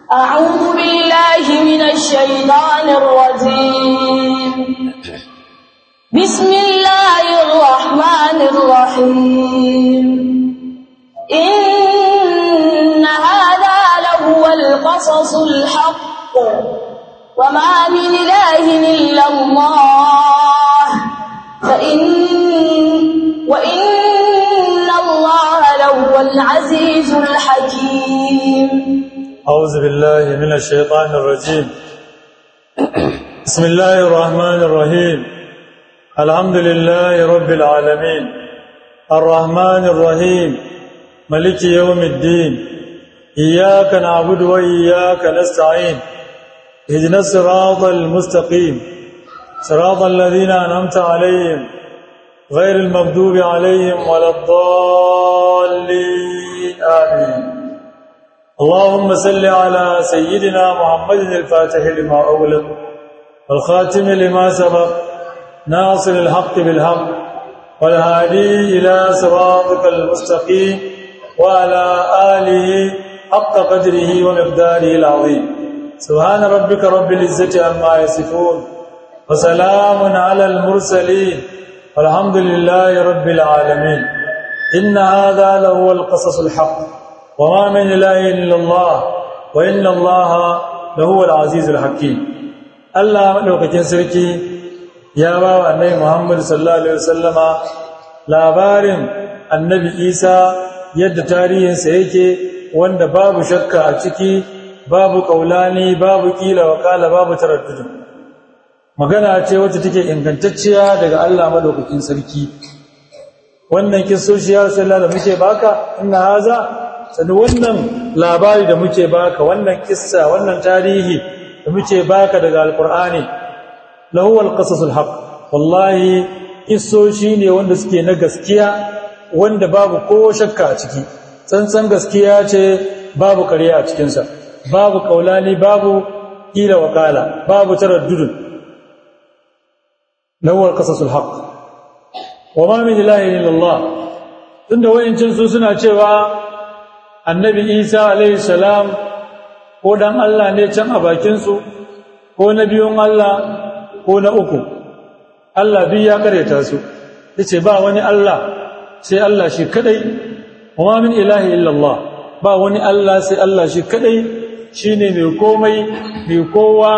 أعوذ بالله من الشيطان الرجيم بسم الله الرحمن الرحيم إن هذا لهو القصص الحق وما من إله إلا الله فإن وإن الله لهو العزيز الحكيم أعوذ بالله من الشيطان الرجيم بسم الله الرحمن الرحيم الحمد لله رب العالمين الرحمن الرحيم ملك يوم الدين إياك نعبد وإياك نستعين اهدنا الصراط المستقيم صراط الذين أنعمت عليهم غير المغضوب عليهم ولا الضالين آمين اللهم صل على سيدنا محمد الفاتح لما أغلق والخاتم لما سبق ناصر الحق بالحق والهادي إلى صراطك المستقيم وعلى آله حق قدره ومقداره العظيم سبحان ربك رب العزة عما يصفون وسلام على المرسلين والحمد لله رب العالمين إن هذا لهو القصص الحق وما من إله إلا الله وإن الله لهو العزيز الحكيم الله مدوكacin sarki ya ba wa annabi Muhammad sallallahu alaihi wasallama labarin annabi Isa yadda tarihinsa yake wanda babu shakka a ciki babu kaulani babu kila wakala babu taraddudi magana ce wacce take ingantacciya daga Allah madaukakin sarki wannan kisoshi ya sallallahu da muke baka inna haza sani wannan labari da muke baka wannan kissa wannan tarihi da muke baka daga alkur'ani lahu alqasasul haqq wallahi kissoshi ne wanda suke na gaskiya wanda babu ko shakka a ciki tsantsan gaskiya ce babu ƙarya a cikin sa babu kaulani babu kila wakala babu taraddudun lahu alqasasul haqq wama min ilahin illallah tunda wayancin su suna cewa annabi isa alaihi salam ko dan Allah ne can a bakinsu ko na biyun Allah ko na uku Allah biyu ya kareta su yace ba wani Allah sai Allah shi kadai wa min ilahi illallah ba wani Allah sai Allah shi kadai shine mai komai mai kowa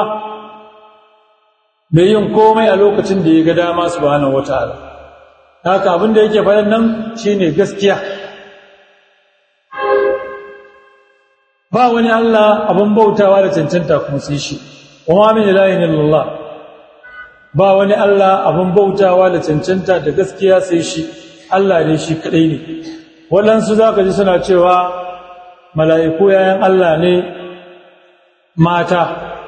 mai yin komai a lokacin da ya ga dama subhanahu wataala haka abin da yake faɗan nan shine gaskiya ba wani Allah abin bautawa da cancanta kuma sai shi kuma min ilahin illallah ba wani Allah abin bautawa da cancanta da gaskiya sai shi Allah ne shi kadai ne waɗansu za ka ji suna cewa mala'iku yayan Allah ne mata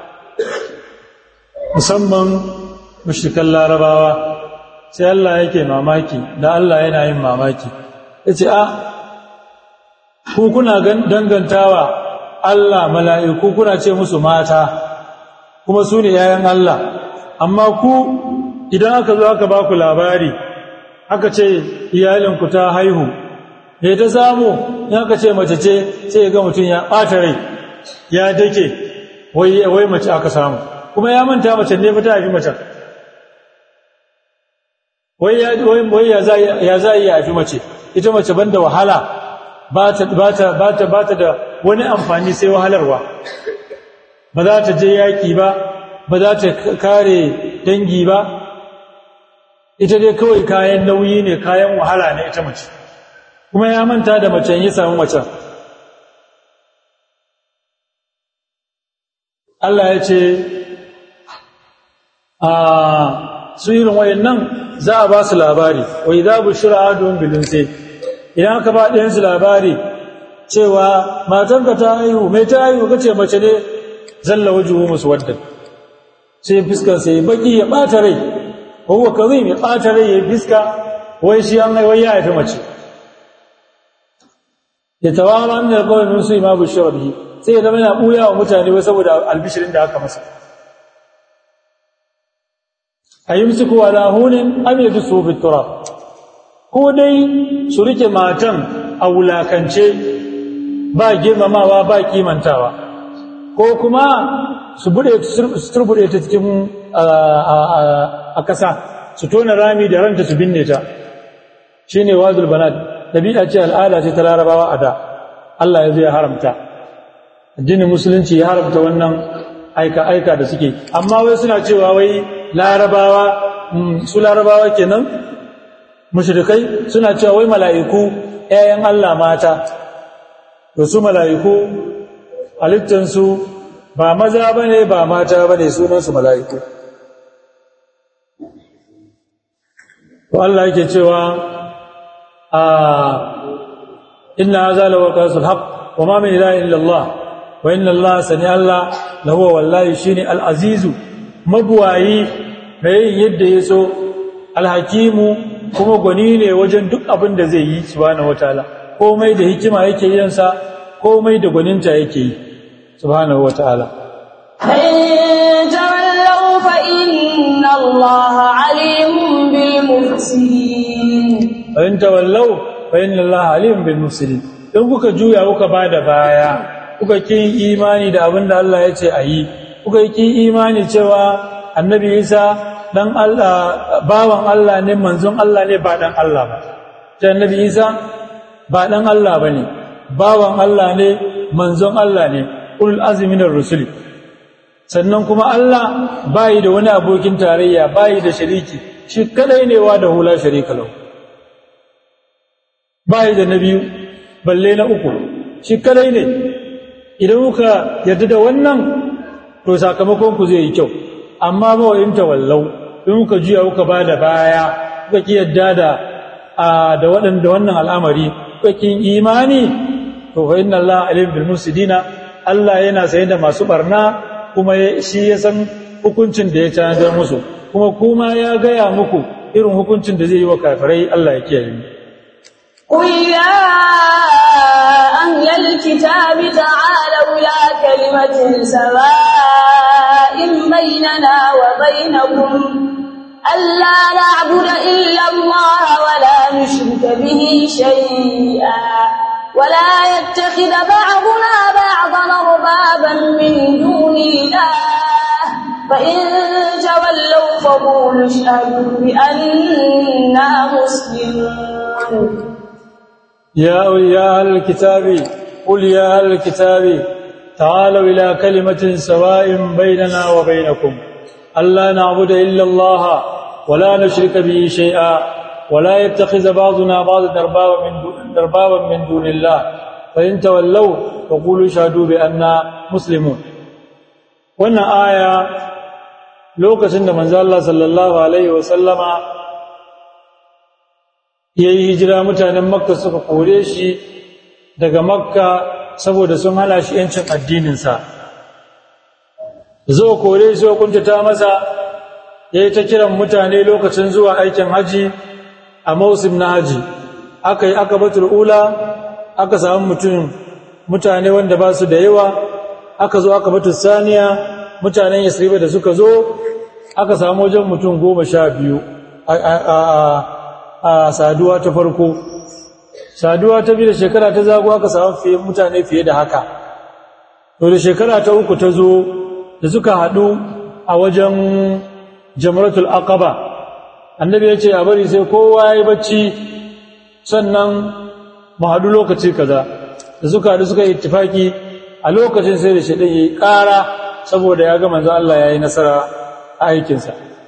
musamman mushrikan larabawa sai Allah yake mamaki da Allah yana yin mamaki ya ce a ku kuna dangantawa Allah mala'iku kuna ce musu mata kuma su ne ‘ya'yan Allah, amma ku idan aka zo aka ba ku labari, aka ce iyalinku ta haihu, ne ta samu in aka ce mace ce sai ga mutum ya ɓata rai, ya dake wai mace aka samu, kuma ya manta mace ne fita haifi macen. Wai ya za a iya haifi mace, ita mace banda wahala ba ta da wani amfani sai wahalarwa ba za ta je yaƙi ba ba za ta kare dangi ba ita dai kawai kayan nauyi ne kayan wahala ne ita mace kuma ya manta da macen ya samu macen Allah ya ce a su irin wayannan za a ba su labari wai za bu shira adon bilinse idan aka ba ɗayansu labari cewa matanka ta haihu mai ta haihu kace mace ne zalla wajuhu musu wadda sai fiskar sai baki ya bata rai huwa kazim ya bata rai ya fiska wai shi an wai ya haifi mace ya tawara min alqawmi min su ma bushra bihi sai ya zama yana buya wa mutane wai saboda albishirin da aka masa ayumsiku ala hunin am yadsu fi turab ko dai su rike matan a wulakance ba girmamawa ba kimantawa ko kuma su bude su turbude ta cikin a ƙasa su tona rami da ranta su binne ta shine wazul banat dabi'a ce al'ada ce ta larabawa a da Allah ya zo ya haramta addinin musulunci ya haramta wannan aika aika da suke amma wai suna cewa wai larabawa su larabawa kenan mushrikai suna cewa wai mala'iku ƴaƴan Allah mata to su mala'iku halittansu ba maza bane ba mata bane sunansu mala'iku to Allah yake cewa a inna hadha la waqasul haqq wa ma min ilahin illa Allah wa inna Allah sani Allah lahu wallahi shine al-azizu mabuwayi mai yadda yaso al-hakimu kuma gwani ne wajen duk abin da zai yi subhanahu wataala komai da hikima yake yin sa komai da gwaninta yake yi subhanahu wataala تولوا فإن الله عليم بالمفسدين in tawallau fa inna allaha alimun bil mufsidin in kuka juya kuka bada baya kuka kin imani da abin da Allah ya ce ayi kuka kin imani cewa annabi Isa dan Allah bawan Allah ne manzon Allah ne ba dan Allah ba sai annabi Isa ba dan Allah bane bawan Allah ne manzon Allah ne ul azminar rusuli sannan kuma Allah bai da wani abokin tarayya bai da shariki shi kadai ne wa da hula sharika lahu bai da na biyu balle na uku shi kadai ne idan kuka yarda da wannan to sakamakon ku zai yi kyau amma ba wa imta wallau in kuka juya kuka ba da baya kuka ki yarda da da waɗanda wannan al'amari kuka kin imani to fa inna Allah alim bil mufsidina Allah yana sayin da masu barna kuma shi ya san hukuncin da ya tanadar musu kuma kuma ya gaya muku irin hukuncin da zai yi wa kafirai Allah ya kiyaye mu قل يا أهل الكتاب تعالوا إلى كلمة سواء بيننا وبينكم ألا نعبد إلا الله ولا نشرك به شيئا ولا يتخذ بعضنا بعضا أربابا من دون الله فإن تولوا فقولوا اشهدوا بأننا مسلمون يا يا أهل الكتاب قل يا أهل الكتاب تعالوا إلى كلمة سواء بيننا وبينكم ألا نعبد إلا الله ولا نشرك به شيئا ولا يتخذ بعضنا بعضا أربابا من دون, أربابا من دون الله فإن تولوا فقولوا اشهدوا بأننا مسلمون wannan aya lokacin da manzo Allah sallallahu alaihi wasallama yayi hijira mutanen Makka suka kore shi daga Makka saboda sun hana shi yancin addinin sa zo kore shi hukunta masa yayi ta kiran mutane lokacin zuwa aikin haji a mausim na haji aka yi aka batul ula aka samu mutum mutane wanda ba su da yawa aka zo aka batul saniya mutanen yasriba da suka zo aka samu wajen mutum goma sha biyu a saduwa ta farko saduwa ta biyu da shekara ta zago aka samu fiye mutane fiye da haka to da shekara ta uku ta zo da suka haɗu a wajen jamratul aqaba annabi ya ce a bari sai kowa ya yi bacci sannan mu haɗu lokaci kaza da suka haɗu suka yi ittifaki a lokacin sai da shi ɗin yi ƙara saboda ya ga manzo Allah ya yi nasara a aikinsa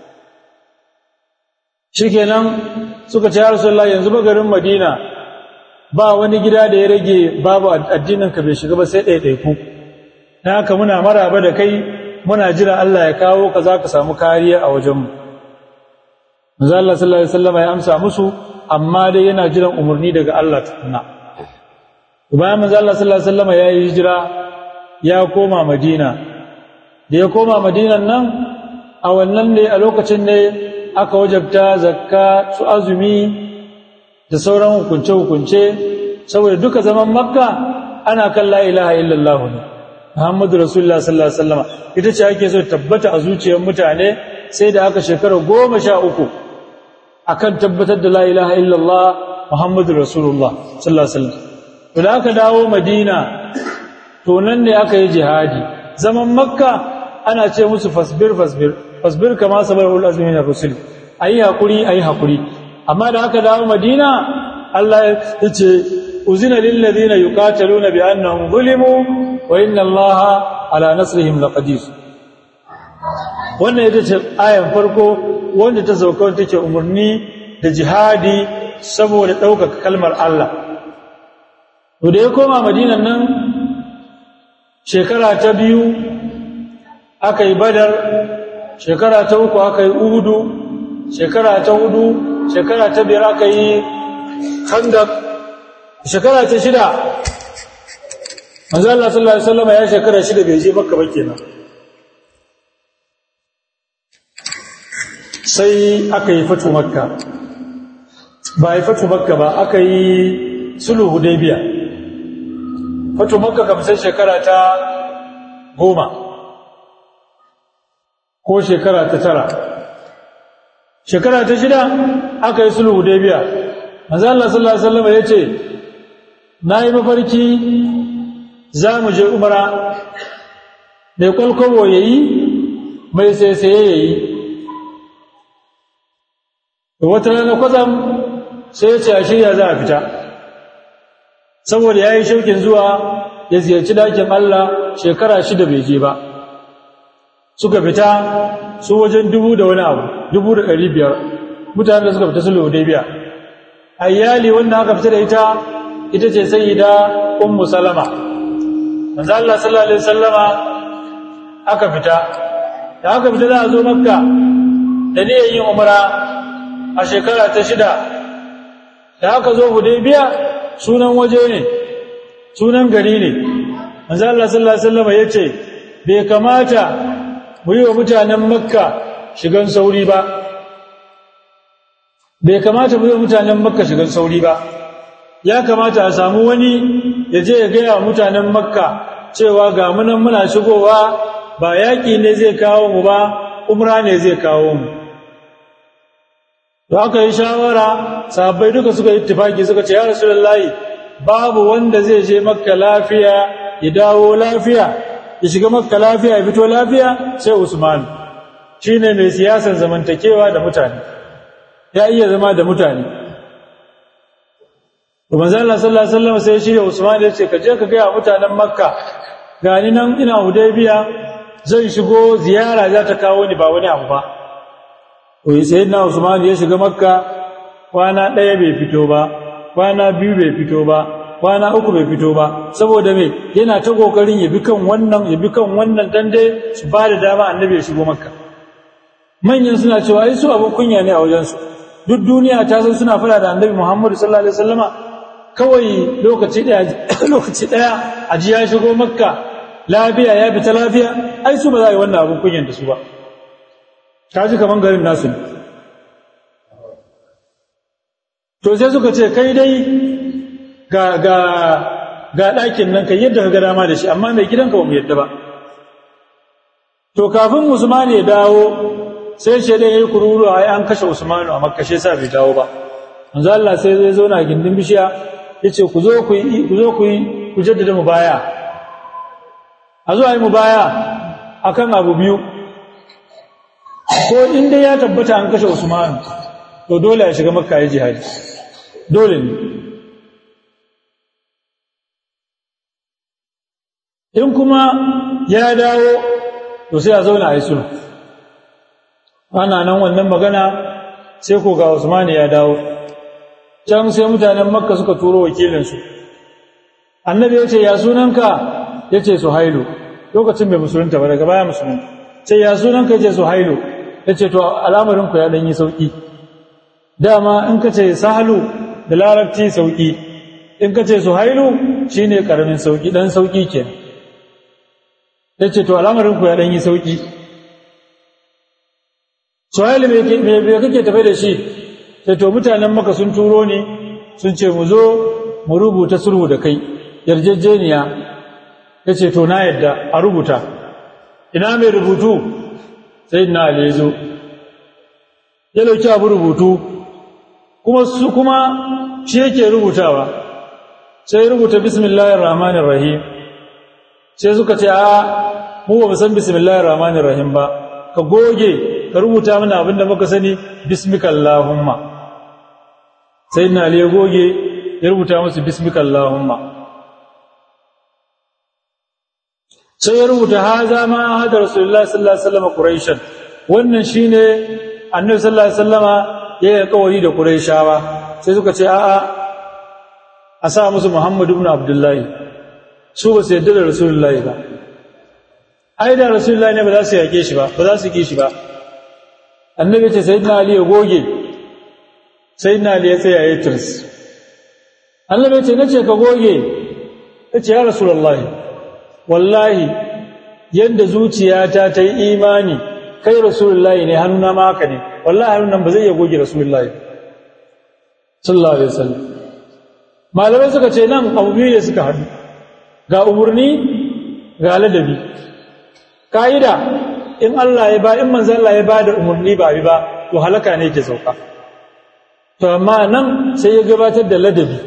shikenan suka ce ya rasulullah yanzu ba garin madina ba wani gida da ya rage babu addinin ka bai shiga ba sai ɗaiɗaiku na haka muna maraba da kai muna jira Allah ya kawo ka za ka samu kariya a wajenmu manzo Allah sallallahu alaihi wasallam ya amsa musu amma dai yana jiran umarni daga Allah tukunna bayan manzo Allah sallallahu alaihi wasallam ya yi hijira ya koma Madina da ya koma Madinan nan a wannan ne a lokacin ne aka wajabta zakka su azumi da sauran hukunce hukunce saboda duka zaman Makka ana kan la ilaha illallah ne Muhammadu Rasulullah sallallahu alaihi wasallam ita ce ake so tabbata a zuciyar mutane sai da aka shekara goma sha uku akan tabbatar da la ilaha illallah Muhammadu Rasulullah sallallahu alaihi wasallam to da aka dawo Madina to nan ne aka yi jihadi zaman makka ana ce musu fasbir fasbir fasbir kama sabarul azmi min ar-rusul ayi hakuri ayi hakuri amma da aka dawo madina Allah ya ce uzina lil ladina yuqataluna bi annahum zulimu wa inna allaha ala nasrihim laqadir wannan ita ce ayan farko wanda ta sauka take umarni da jihadi saboda ɗaukaka kalmar Allah to da ya koma madinan nan shekara ta biyu aka yi badar shekara ta uku aka yi uhudu shekara ta hudu shekara ta biyar aka yi khandak shekara ta shida manzo Allah sallallahu alaihi wasallam ya shekara shida bai je Makka ba kenan sai aka yi fatu Makka ba yi fatu Makka ba aka yi sulhu Hudaybiya fatu Makka kam sai shekara ta goma ko shekara ta tara shekara ta shida aka yi sulhu Hudaybiya manzo Allah sallallahu alaihi wasallam ya ce na yi mafarki za mu je umara mai kwalkwabo ya yi mai saisaye ya yi wata rana kwatsam sai ya ce a shirya za a fita saboda ya yi shaukin zuwa ya ziyarci dakin Allah shekara shida bai je ba suka fita su wajen dubu da wani abu dubu da ɗari biyar mutane da suka fita sulhu dai biya ayyali wanda aka fita da ita ita ce sayyida ummu salama manzo Allah sallallahu alaihi wasallama aka fita da aka fita za a zo makka da ne yin umra a shekara ta shida da aka zo hudaybiya sunan waje ne sunan gari ne manzo Allah sallallahu alaihi wasallama yace bai kamata mu yi wa mutanen makka shigan sauri ba bai kamata mu yi wa mutanen makka shigan sauri ba ya kamata a samu wani ya je ya gaya mutanen makka cewa ga munan muna shigowa ba yaƙi ne zai kawo mu ba umra ne zai kawo mu da aka yi shawara sahabbai duka suka yi tufaki suka ce ya rasulullahi babu wanda zai je makka lafiya ya dawo lafiya ya shiga makka lafiya ya fito lafiya sai usman shine mai siyasan zamantakewa da mutane ya iya zama da mutane to manzo Allah sallallahu alaihi wasallam sai shi Usman ya ce ka je ka ga mutanen Makka gani nan ina Hudaybiya zan shigo ziyara za ta kawo ni ba wani abu ba to sayyidina Usman ya shiga Makka kwana ɗaya bai fito ba kwana biyu bai fito ba kwana uku bai fito ba saboda me yana ta kokarin ya bi kan wannan ya bi kan wannan dan dai su ba da dama annabi ya shigo Makka manyan suna cewa ai su abun kunya ne a wajensu duk duniya ta san suna fara da annabi Muhammad sallallahu alaihi wasallama kawai lokaci daya lokaci daya aji ya shigo makka lafiya ya fita lafiya ai su ba za a yi wannan abin kunyan da su ba ta ji kaman garin nasu ne to sai suka ce kai dai ga ga ga ɗakin nan kai yadda ka ga dama da shi amma mai gidanka ba mu yadda ba to kafin Usman ya dawo sai shi dai yayi kururu ai an kashe Usmanu a Makka shi sa bai dawo ba manzo Allah sai zai zo na gindin bishiya yace ku zo ku ku zo ku ku jaddada mu baya a zo ai mu baya akan abu biyu ko in dai ya tabbata an kashe Usmanu to dole ya shiga Makka ya jihadi dole ne in kuma ya dawo to sai a zauna a yi sulhu ana nan wannan magana sai ko ga Usmani ya dawo can sai mutanen Makka suka turo wakilinsu annabi ya ce ya sunanka ya ce Suhailu lokacin bai musulunta ba daga baya musulunta sai ya sunanka ya ce Suhailu ya ce to al'amarinku ya ɗanyi sauƙi dama in ka ce Sahalu da larabci sauƙi in ka ce Suhailu shine ƙaramin sauƙi ɗan sauƙi kenan ya ce to al'amarinku ya ɗanyi sauƙi suhaili mai kake tafe da shi sai to mutanen maka sun turo ne sun ce mu zo mu rubuta sulhu da kai yarjejeniya ya ce to na yadda a rubuta ina mai rubutu sai na ya zo ya dauki abu rubutu kuma su kuma shi yake rubutawa sai rubuta bismillahir rahmanir rahim sai suka ce a mu ba san bismillahir rahmanir rahim ba ka goge ka rubuta mana abin da muka sani bismikallahumma sayyidina ali ya goge ya rubuta musu bismikallahumma sai ya rubuta haza ma hada rasulullahi sallallahu alaihi wasallam quraishan wannan shine annabi sallallahu alaihi wasallama ya yi kawari da quraishawa sai suka ce a'a a sa musu muhammad ibn abdullahi su ba su yadda da rasulullahi ba ai da rasulullahi ne ba za su yake shi ba ba za su ki shi ba annabi ce sayyidina ali ya goge sayyidina ali ya tsaya ya tirs annabi ce nace ka goge yace ya rasulullahi wallahi yadda zuciyata ta yi imani kai rasulullahi ne hannuna ma haka ne wallahi hannunan ba zai iya goge rasulullahi sallallahu alaihi wasallam malamai suka ce nan abu biyu ne suka haɗu ga umarni ga ladabi ka'ida in Allah ya ba in manzo Allah ya ba da umarni ba bi ba to halaka ne ke sauka to amma nan sai ya gabatar da ladabi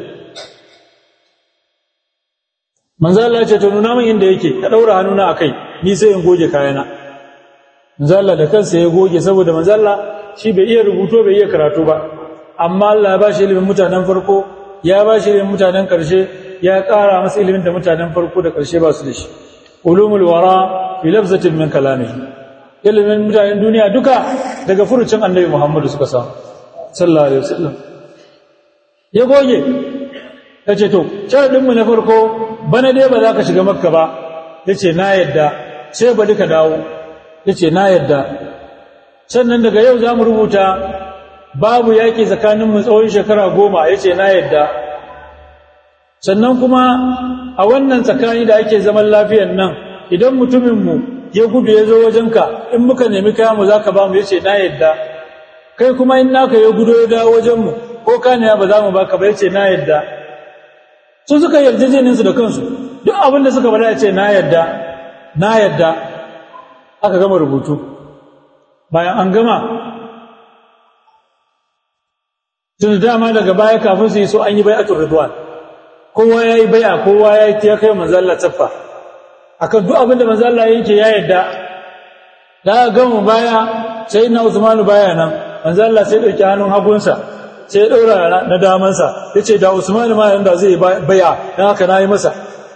manzo Allah ya ce to nuna min inda yake ka daura hannuna akai ni sai in goge kayana manzo Allah da kansa ya goge saboda manzo Allah shi bai iya rubuto bai iya karatu ba amma Allah ya ba shi ilimin mutanen farko ya ba shi ilimin mutanen karshe ya ƙara masa ilimin da mutanen farko da karshe ba su da shi ulumul wara fi lafzatin min kalamihi ilimin mutanen duniya duka daga furucin annabi Muhammadu suka samu sallallahu alaihi wasallam ya goge ya ce to sharadinmu na farko bana dai ba za ka shiga makka ba ya ce na yadda sai ba duka dawo ya ce na yadda sannan daga yau za mu rubuta babu yaƙi tsakaninmu tsawon shekara goma ya ce na yadda sannan kuma a wannan tsakani da ake zaman lafiyan nan idan mutuminmu ya gudu ya zo wajenka in muka nemi kayanmu za ka ba mu ya ce na yadda kai kuma in naka ya gudu ya dawo wajenmu ko kaniya ba za mu baka ba ya ce na yadda su suka yarjejeninsu da kansu duk abin da suka bada ya ce na yadda na yadda aka gama rubutu bayan an gama tun dama daga baya kafin su yi so an yi bai'atul ridwan kowa ya yi bai'a kowa ya yi ta kai manzalla taffa akan duk abin da manzalla yake ya yadda da aka gama baya sai na usmanu baya nan manzalla sai ɗauki hannun hagunsa sai ya ɗaura na damansa ya ce da usmanu ma yanda zai baya don haka na yi masa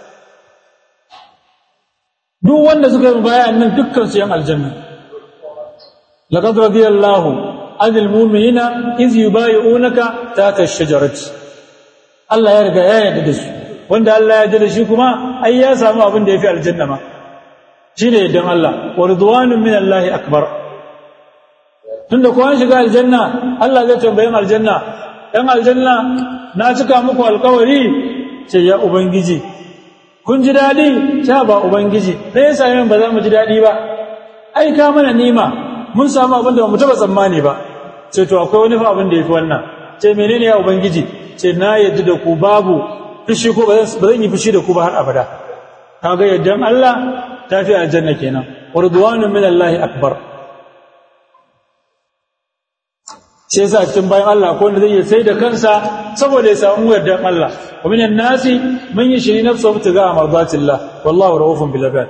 duk wanda suka yi baya nan dukkan su yan aljanna laqad radiyallahu anil mu'minina iz yubayyi'unaka tahta ash-shajarati Allah ya riga ya yarda da su wanda Allah ya yarda da shi kuma ai ya samu abin da yafi aljanna ma shine yaddan Allah wa ridwanun min Allah akbar tunda ko an shiga aljanna Allah zai tambaye aljanna dan aljanna na cika muku alƙawari ce ya ubangiji kun ji dadi sha ba ubangiji me yasa yin ba za mu ji dadi ba ai ka mana nima mun samu abin da ba mu taba tsammani ba ce to akwai wani fa abin da yafi wannan ce menene ya ubangiji ce na yadda da ku babu fushi ko ba zan yi fushi da ku ba har abada kaga yaddan Allah ta fi aljanna kenan ridwanun min Allah akbar shi yasa cikin bayan Allah ko wanda zai sai da kansa saboda ya samu yaddan Allah wa minan nasi man yashri nafsahu ibtigaa mardatillah wallahu raufun bil ibad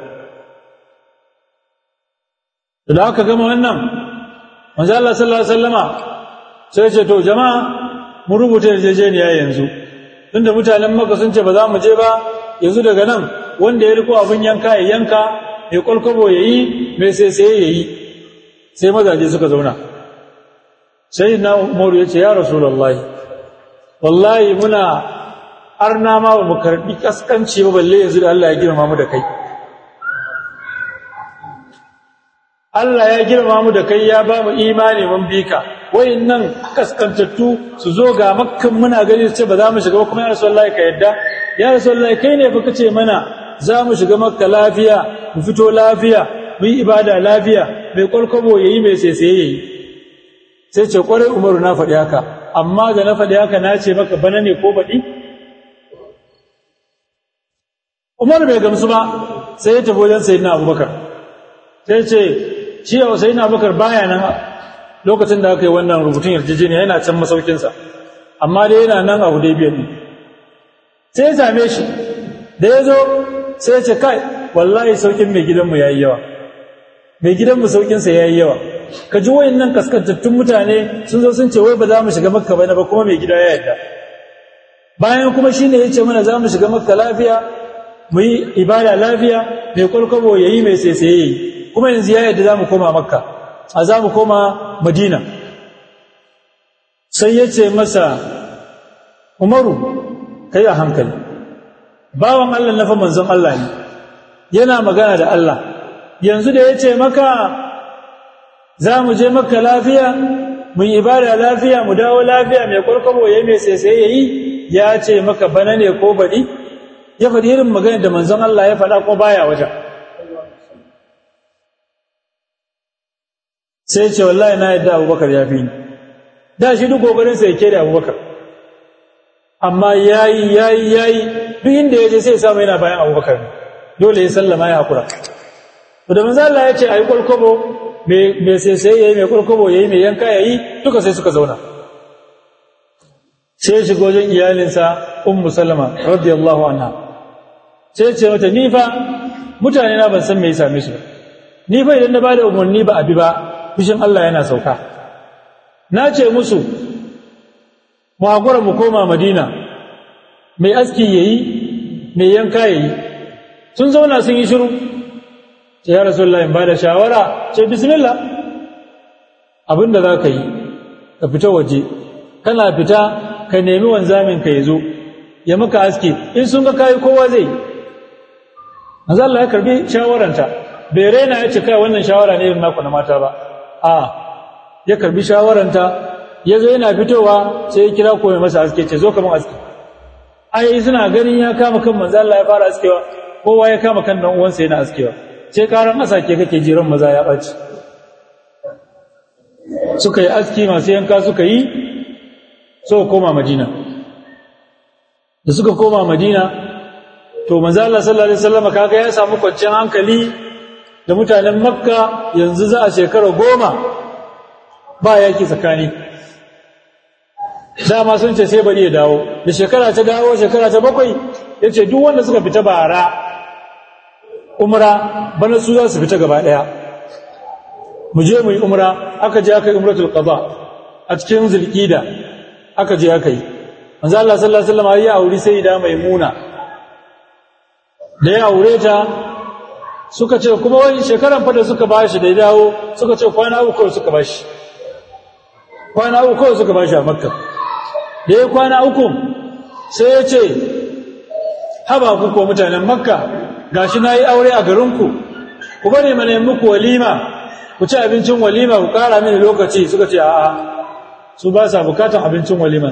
da aka gama wannan manzo Allah sallallahu alaihi wasallama sai ce to jama'a mun rubuta yarjejeniya yanzu tunda mutanen maka sun ce ba za mu je ba yanzu daga nan wanda ya riko abin yanka ya yanka mai kwalkwabo ya yi mai sai sai ya yi sai mazaje suka zauna sai na umaru ya ce ya rasulullahi wallahi muna arna ma ba mu karbi kaskanci ba balle yanzu da Allah ya girma mu da kai Allah ya girma mu da kai ya ba mu imani mun bi ka nan kaskantattu su zo ga makkan muna gani ce ba za mu shiga ba kuma ya rasulullahi ka yadda ya rasulullahi kai ne fa kace mana za mu shiga makka lafiya mu fito lafiya mu yi ibada lafiya mai kwalkwabo yayi mai saisaye yayi sai ce kwarai umaru na faɗi haka amma da na faɗi haka na ce maka bana ne ko baɗi umaru bai gamsu ba sai ya tafi wajen sayyidina abubakar sai ce shi yau sayyidina abubakar baya nan lokacin da aka yi wannan rubutun yarjejeniya yana can masaukinsa amma dai yana nan a hudaybiya ne sai ya same shi da ya zo sai ya ce kai wallahi saukin mai gidanmu yayi yawa mai gidanmu saukin sa yayi yawa ka ji wayannan kaskantattun mutane sun zo sun ce wai ba za mu shiga makka ba ba kuma mai gida ya yarda bayan kuma shine yace mana za mu shiga makka lafiya mu yi ibada lafiya mai kwalkwabo yayi mai saisaye yayi kuma yanzu ya yarda za mu koma makka a za mu koma madina sai ya ce masa umaru ka yi a hankali bawan allah na fa manzon allah ne yana magana da allah yanzu da ya ce maka za mu je maka lafiya mun ibada lafiya mu dawo lafiya mai kwarkwabo ya mai sai ya yi ya ce maka bana ne ko baɗi ya faɗi irin magana da manzon allah ya faɗa ko baya wajen sai ce wallahi na yadda abubakar ya fi ni da shi duk kokarinsa ya kere abubakar amma yayi yayi yayi duk inda ya je sai samu yana bayan abubakar dole ya sallama ya hakura to da manzo Allah ya ce ayi kulkubo me me sai sai yayi me kulkubo yayi me yanka yayi duka sai suka zauna sai shi gojin iyalinsa ummu sallama radiyallahu anha sai ce mata ni fa mutane na ban san me ya same su ni fa idan na bada umarni ba abi ba fushin Allah yana sauka na ce musu mu hakura mu koma madina mai aski yayi mai yanka yayi sun zauna sun yi shiru ce ya rasulullahi ba da shawara ce bismillah abinda za ka yi ka fita waje kana fita ka nemi wanzamin ka yazo ya maka aski in sun ga kai kowa zai manzo Allah ya karbi shawaranta bai raina ya ce kai wannan shawara ne irin naku na mata ba a ya karbi shawaranta ya zo yana fitowa sai ya kira ko mai masa aske ce zo kaman aske ai suna ganin ya kama kan manzo Allah ya fara askewa kowa ya kama kan dan uwansa yana askewa sai karan asake kake jiran maza ya baci suka yi aski masu yanka suka yi suka koma Madina da suka koma Madina to manzo Allah sallallahu alaihi wasallam kaga ya samu kwanciyar hankali da mutanen Makka yanzu za a shekara goma ba yaki tsakani dama sun ce sai bari ya dawo da shekara ta dawo shekara ta bakwai ya ce duk wanda suka fita bara umra bana su za su fita gaba ɗaya mu je mu yi umra aka je aka yi umratul qada a cikin zulqida aka je aka yi manzo Allah sallallahu alaihi wasallam ya auri sai da maimuna da ya aure ta suka ce kuma wani shekaran fa da suka bashi da ya dawo suka ce kwana uku kawai suka bashi kwana uku kawai suka bashi a makka da ya kwana uku sai ya ce haba ku ko mutanen makka gashi na yi aure a garinku ku bari mana muku walima ku ci abincin walima ku kara mini lokaci suka ce a'a su ba sa bukatan abincin walima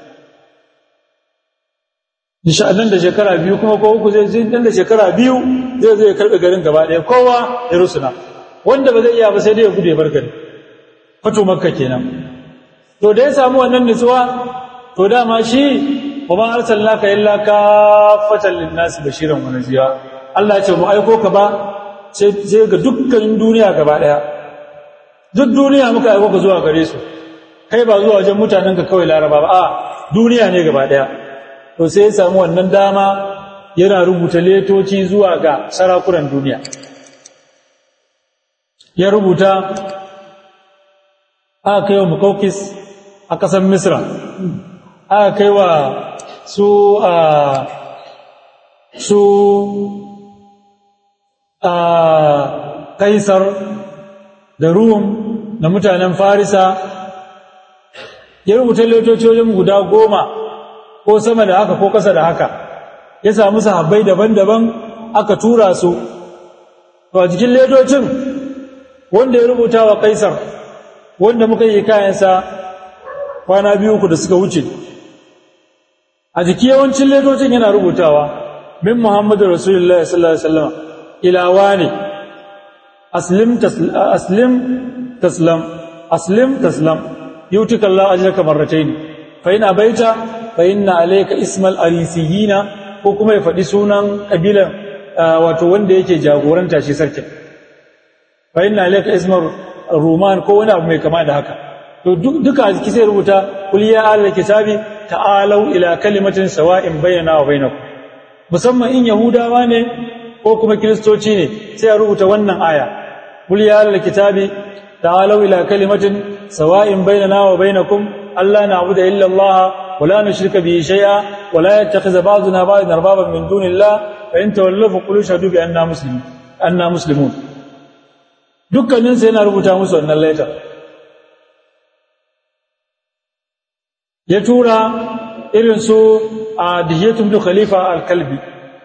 insha nan da shekara biyu kuma ko uku zai nan da shekara biyu zai zo ya karbe garin gaba ɗaya kowa ya rusuna wanda ba zai iya ba sai dai ya gude bar gari fato makka kenan to da ya samu wannan nutsuwa to dama shi kuma arsalnaka illa kafatan linnasi bashiran wa nadhira Allah ya ce mu aiko ka ba sai sai ga dukkan duniya gaba daya duk duniya muka aiko ka zuwa gare su kai ba zuwa wajen mutanen ka kawai laraba ba a duniya ne gaba daya to sai ya samu wannan dama yana rubuta letoci zuwa ga sarakunan duniya ya rubuta aka kai wa mukaukis a ƙasar misra aka kai wa su a su a kaisar da rum da mutanen farisa ya rubuta letocin guda goma ko sama da haka ko ƙasa da haka ya samu sahabbai daban-daban aka tura su to a jikin letocin wanda ya rubuta wa kaisar wanda muka yi kayansa kwana biyu ku da suka wuce a jiki yawancin ledojin yana rubutawa min muhammadu rasulullah sallallahu alaihi wasallam ilawa ne aslim aslim taslam aslim taslam yutika Allah ajraka marratayn fa in abaita fa inna alayka ismal arisiyina ko kuma ya faɗi sunan kabilan wato wanda yake jagoranta shi sarkin fa inna alayka ismal ruman ko wani abu mai kama da haka to duka a jiki sai rubuta kul ya ahlal kitabi ta'alu ila kalimatin sawa'in bainana wa bainakum musamman in yahudawa ne ko kuma kiristoci ne sai a rubuta wannan aya qul ya ahlal kitabi ta'alu ila kalimatin sawa'in bainana wa bainakum alla na'budu illa Allah wa la nushrika bihi shay'a wa la yattakhidha ba'duna ba'dan arbaban min dunillah fa in tawallaw fa qulu shahadu bi anna muslimun anna muslimun dukkanin sai yana rubuta musu wannan letter ya tura irin su a dihiyatun da khalifa al-kalbi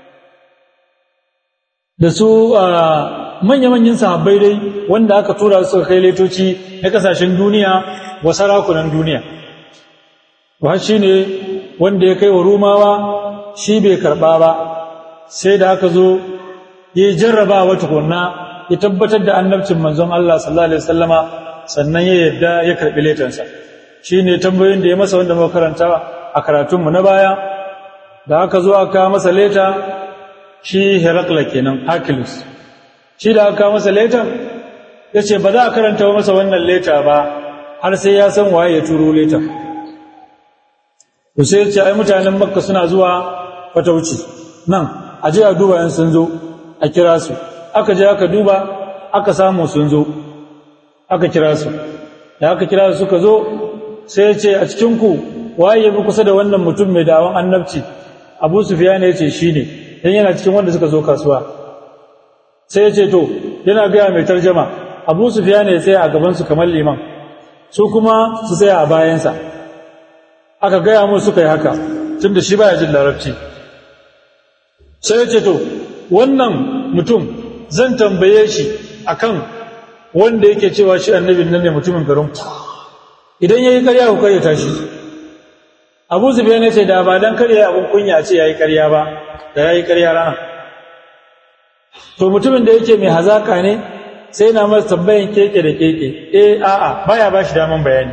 da su manya-manyan sahabbai dai wanda aka tura su kai letoci na kasashen duniya wa sarakunan duniya ba shi ne wanda ya kai wa rumawa shi bai karba ba sai da aka zo ya jarraba wa tukunna ya tabbatar da annabcin manzon Allah sallallahu alaihi wasallama sannan ya yadda ya karbi letansa shine tambayoyin da ya masa wanda muka karanta a karatunmu na baya da aka zo aka masa leta shi Herakla kenan Hercules shi da aka masa leta yace ba za a karanta masa wannan leta ba har sai ya san waye ya turo leta to sai ya ce ai mutanen Makka suna zuwa fatauci nan aje a duba yan sun zo a kira su aka je aka duba aka samu sun zo aka kira su da aka kira su suka zo sai ya ce a cikinku waye ya fi kusa da wannan mutum mai dawon annabci abu sufiyan ya ce shi ne don yana cikin wanda suka zo kasuwa sai ya ce to yana gaya mai tarjama abu sufiyan ya tsaya a gabansu kamar liman su kuma su tsaya a bayansa aka gaya mu suka yi haka tun da shi baya jin larabci sai ya ce to wannan mutum zan tambaye shi akan wanda yake cewa shi annabin nan ne mutumin garin idan yayi ƙarya ku karyata shi Abu Sufyan ce da ba dan karya abun kunya ce yayi ƙarya ba da yayi ƙarya rana to mutumin da yake mai hazaka ne sai na masa tambayan keke da keke eh a'a baya ba shi daman bayani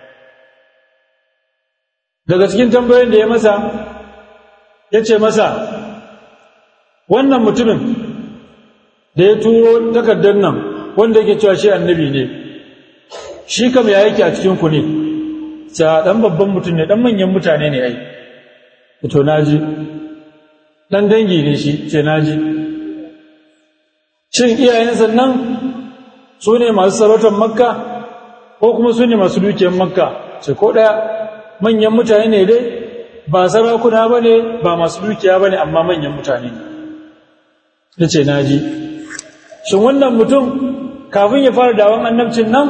daga cikin tambayoyin da ya masa yace masa wannan mutumin da ya turo takardar nan wanda yake cewa shi annabi ne shi kam ya yake a cikin ku ne ta dan babban mutum ne dan manyan mutane ne ai to naji dan dangi ne shi ce naji shin iyayensa nan su ne masu sarautar makka ko kuma su ne masu dukiyar makka ce ko daya manyan mutane ne dai ba sarakuna ba ne ba masu dukiya ba ne amma manyan mutane ne ya ce naji shin wannan mutum kafin ya fara dawon annabcin nan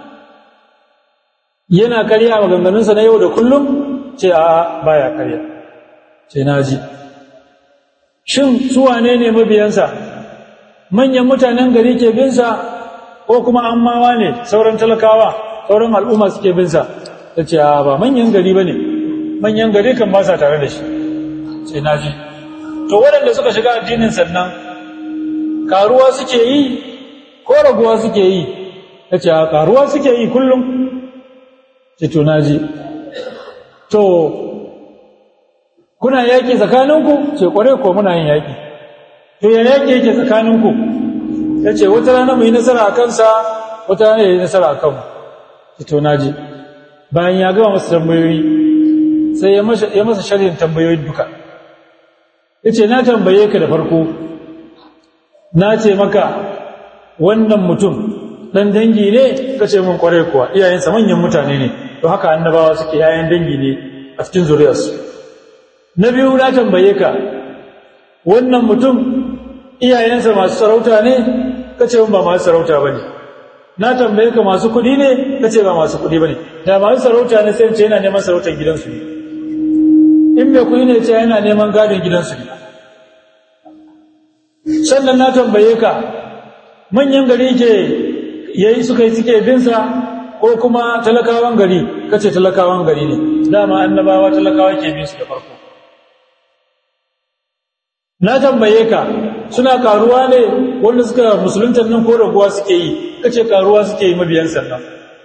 yana karya a maganganunsa na yau da kullum ce a baya karya ce naji shin su wane ne mabiyansa manyan mutanen gari ke binsa ko kuma ammawa ne sauran talakawa sauran al'umma suke binsa ta ce a ba manyan gari ba ne manyan gari kan ba sa tare da shi ce naji to waɗanda suka shiga addinin sannan karuwa suke yi ko raguwa suke yi ta ce a karuwa suke yi kullum ce to naji to kuna yaƙi tsakaninku ce ƙware ko muna yin yaƙi to ya yaƙi yake tsakaninku ya ce wata rana mu yi nasara a kansa wata rana ya yi nasara a kanmu ce to naji bayan ya gama masa tambayoyi sai ya masa sharhin tambayoyi duka ya ce na tambaye ka da farko na ce maka wannan mutum ɗan dangi ne ka ce min ƙware kuwa iyayensa manyan mutane ne to haka annabawa suke yayan dangi ne a cikin zuriyarsu na biyu na tambaye ka wannan mutum iyayensa masu sarauta ne ka ce ba masu sarauta ba ne na tambaye ka masu kuɗi ne ka ce ba masu kuɗi ba ne da masu sarauta ne sai ce yana neman sarautar gidansu ne in mai kuɗi ne ce yana neman gadon gidansu ne sannan na tambaye ka manyan gari ke yayi suka yi suke binsa ko kuma talakawan gari kace talakawan gari ne dama annabawa talakawa ke bin su da farko na tambaye ka suna karuwa ne wanda suka musulunta nan ko raguwa suke yi kace karuwa suke yi mabiyan sannan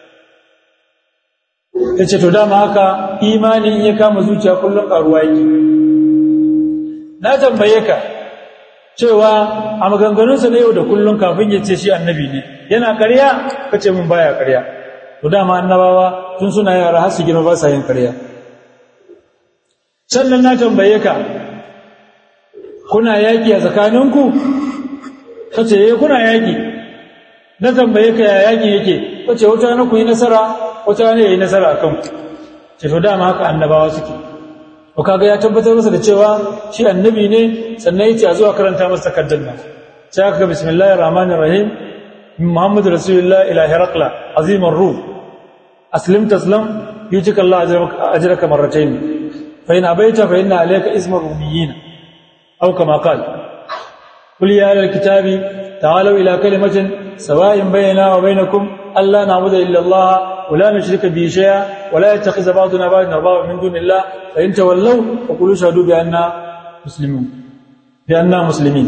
kace to dama haka imani in ya kama zuciya kullum karuwa yake na tambaye ka cewa a maganganunsa na yau da kullum kafin ya ce shi annabi ne yana ƙarya kace mun baya ƙarya to dama annabawa tun suna yara har su girma ba sa yin ƙarya sannan na tambaye ka kuna yaki a tsakaninku kace eh kuna yaki na tambaye ka ya yaki yake kace wata na ku yi nasara wata ne yayi nasara akan ku ce to dama haka annabawa suke to kaga ya tabbatar masa da cewa shi annabi ne sannan yace a zuwa karanta masa takardar nan sai aka bismillahir rahmanir rahim muhammadu rasulullah ila hiraqla azimar ruh aslim taslam yutika allah ajraka marratayn fa in abaita fa inna alayka isma rumiyyin aw kama qala qul ya ahlal kitabi ta'alu ila kalimatin sawa'in baynana wa baynakum alla na'budu illa allah wa la nushrika bihi shay'a wa la yattakhidha ba'duna ba'dan arbaba min dunillah fa in tawallaw faqulu shahadu bi anna muslimun bi anna muslimin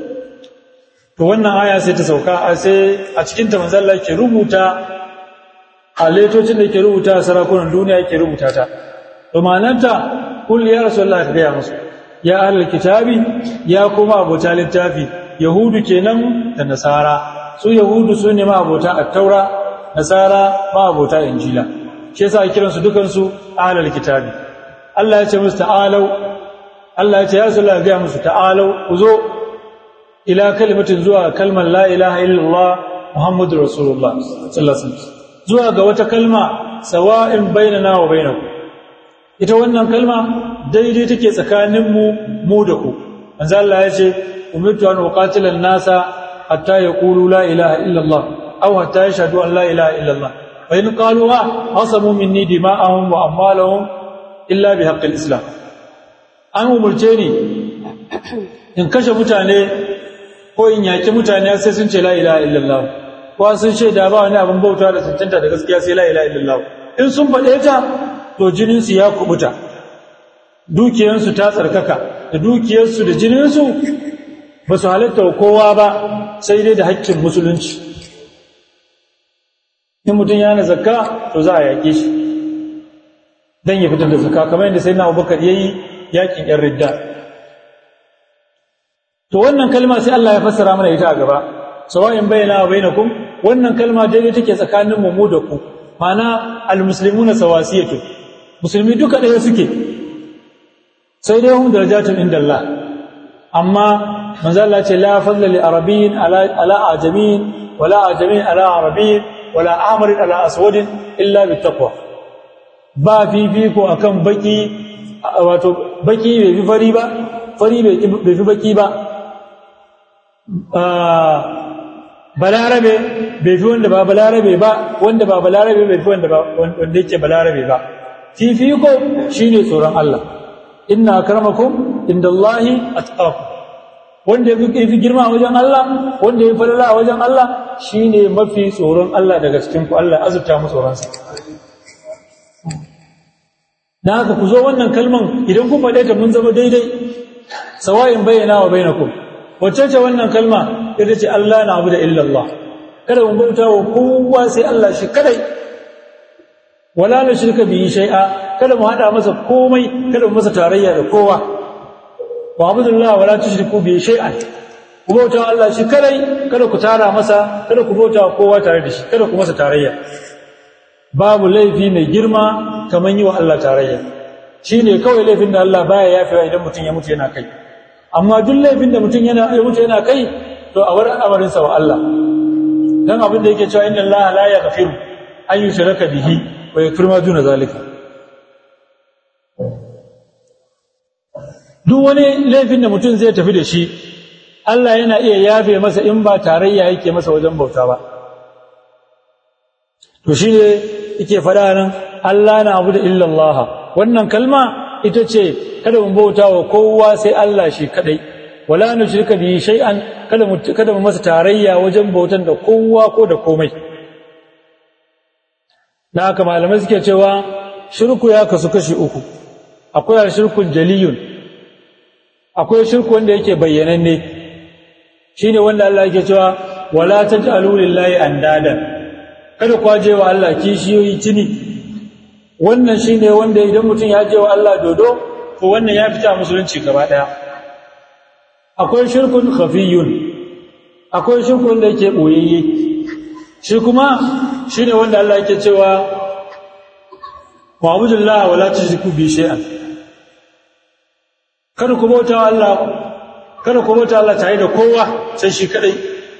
to wannan aya sai ta sauka sai a cikin ta manzo Allah ke rubuta a letocin da ke rubuta sarakunan duniya ke rubuta ta to ma'anarta kul ya rasulullah ka gaya musu ya ahlul kitabi ya kuma abota littafi yahudu kenan da nasara su yahudu su ne ma abota at-taura nasara ma abota injila shi yasa kiransu dukan su ahlul kitabi Allah ya ce musu ta'alau Allah ya ce ya rasulullah ga musu ta'alau ku zo ila kalimatin zuwa kalmar la ilaha illallah muhammadur rasulullah sallallahu alaihi wasallam zuwa ga wata kalma sawa'in bainana wa bainakum ita wannan kalma daidai take tsakanin mu mu da ku manzo Allah ya ce umirtu an uqatila an-nasa hatta yaqulu la ilaha illallah aw hatta yashhadu an la ilaha illallah fa in qaluha asamu minni dima'ahum wa amwalahum illa bihaqqil islam an umurce ni in kashe mutane ko in yaki mutane sai sun ce la ilaha illallah ko sun ce da ba wani abin bauta da cancanta da gaskiya sai la ilaha illallah in sun faɗe ta to jinin su ya kubuta dukiyansu ta tsarkaka da dukiyarsu da jininsu ba su halatta wa kowa ba sai dai da haƙƙin musulunci in mutum yana zakka to za a yaƙe shi dan ya fitar da zakka kamar yadda sai na abubakar ya yi yaƙin ‘yan ridda to wannan kalma sai Allah ya fassara mana ita a gaba sawa'in bayyana wa bainakum wannan kalma daidai take tsakanin mu mu da ku mana almuslimuna sawasiyatu musulmi duka ɗaya suke sai dai hum darajatun inda Allah amma manzo Allah ce la fadla li arabiyyin ala ala ajamin wala ajamin ala arabiyyin wala ahmarin ala aswadin illa bittaqwa ba fifiko akan baki wato baki bai fi fari ba fari bai fi baki ba balarabe bai fi wanda ba balarabe ba wanda ba balarabe bai fi wanda ba wanda yake balarabe ba fifiko shine tsoron Allah inna akramakum indallahi atqakum wanda ya fi girma a wajen Allah wanda ya falala a wajen Allah shine mafi tsoron Allah daga cikin ku Allah azurta mu tsoron sa dan haka ku zo wannan kalman idan kun faɗe ta mun zama daidai sawa'in bayyana wa bainakum wacce ce wannan kalma ita ce Allah na abu da illallah kada mu bauta wa kowa sai Allah shi kadai wala na shirka bihi shay'a kada mu hada masa komai kada mu masa tarayya da kowa wa abudullah wala tushriku bihi shay'an ku bauta wa Allah shi kadai kada ku tara masa kada ku bauta wa kowa tare da shi kada ku masa tarayya babu laifi mai girma kaman yi wa Allah tarayya shine kawai laifin da Allah baya yafewa idan mutum ya mutu yana kai amma duk laifin da mutum yana ya mutu yana kai to a war amarin sa wa Allah dan abin da yake cewa inna Allah la yaghfiru an yushraka bihi wa yaghfiru ma duna zalika duk wani laifin da mutum zai tafi da shi Allah yana iya yafe masa in ba tarayya yake masa wajen bauta ba to shine yake faɗa nan Allah na abu da illallah wannan kalma ita ce kada mu bauta wa kowa sai Allah shi kadai wala nushrika bihi shay'an kada mu kada mu masa tarayya wajen bautan da kowa ko da komai dan haka malamai suke cewa shirku ya kasu kashi uku akwai shirkun jaliyun akwai shirku wanda yake bayyananne shine wanda Allah yake cewa wala taj'alu lillahi andada kada ku aje wa Allah kishiyoyi tini wannan shine wanda idan mutum ya aje wa Allah dodo to wannan ya fita musulunci gaba daya akwai shirkun khafiyun akwai shirkun da yake boyayye shi kuma shine wanda Allah yake cewa wa'budullah wala tushriku bi shay'an kada ku bauta Allah kada ku bauta Allah tare da kowa sai shi kadai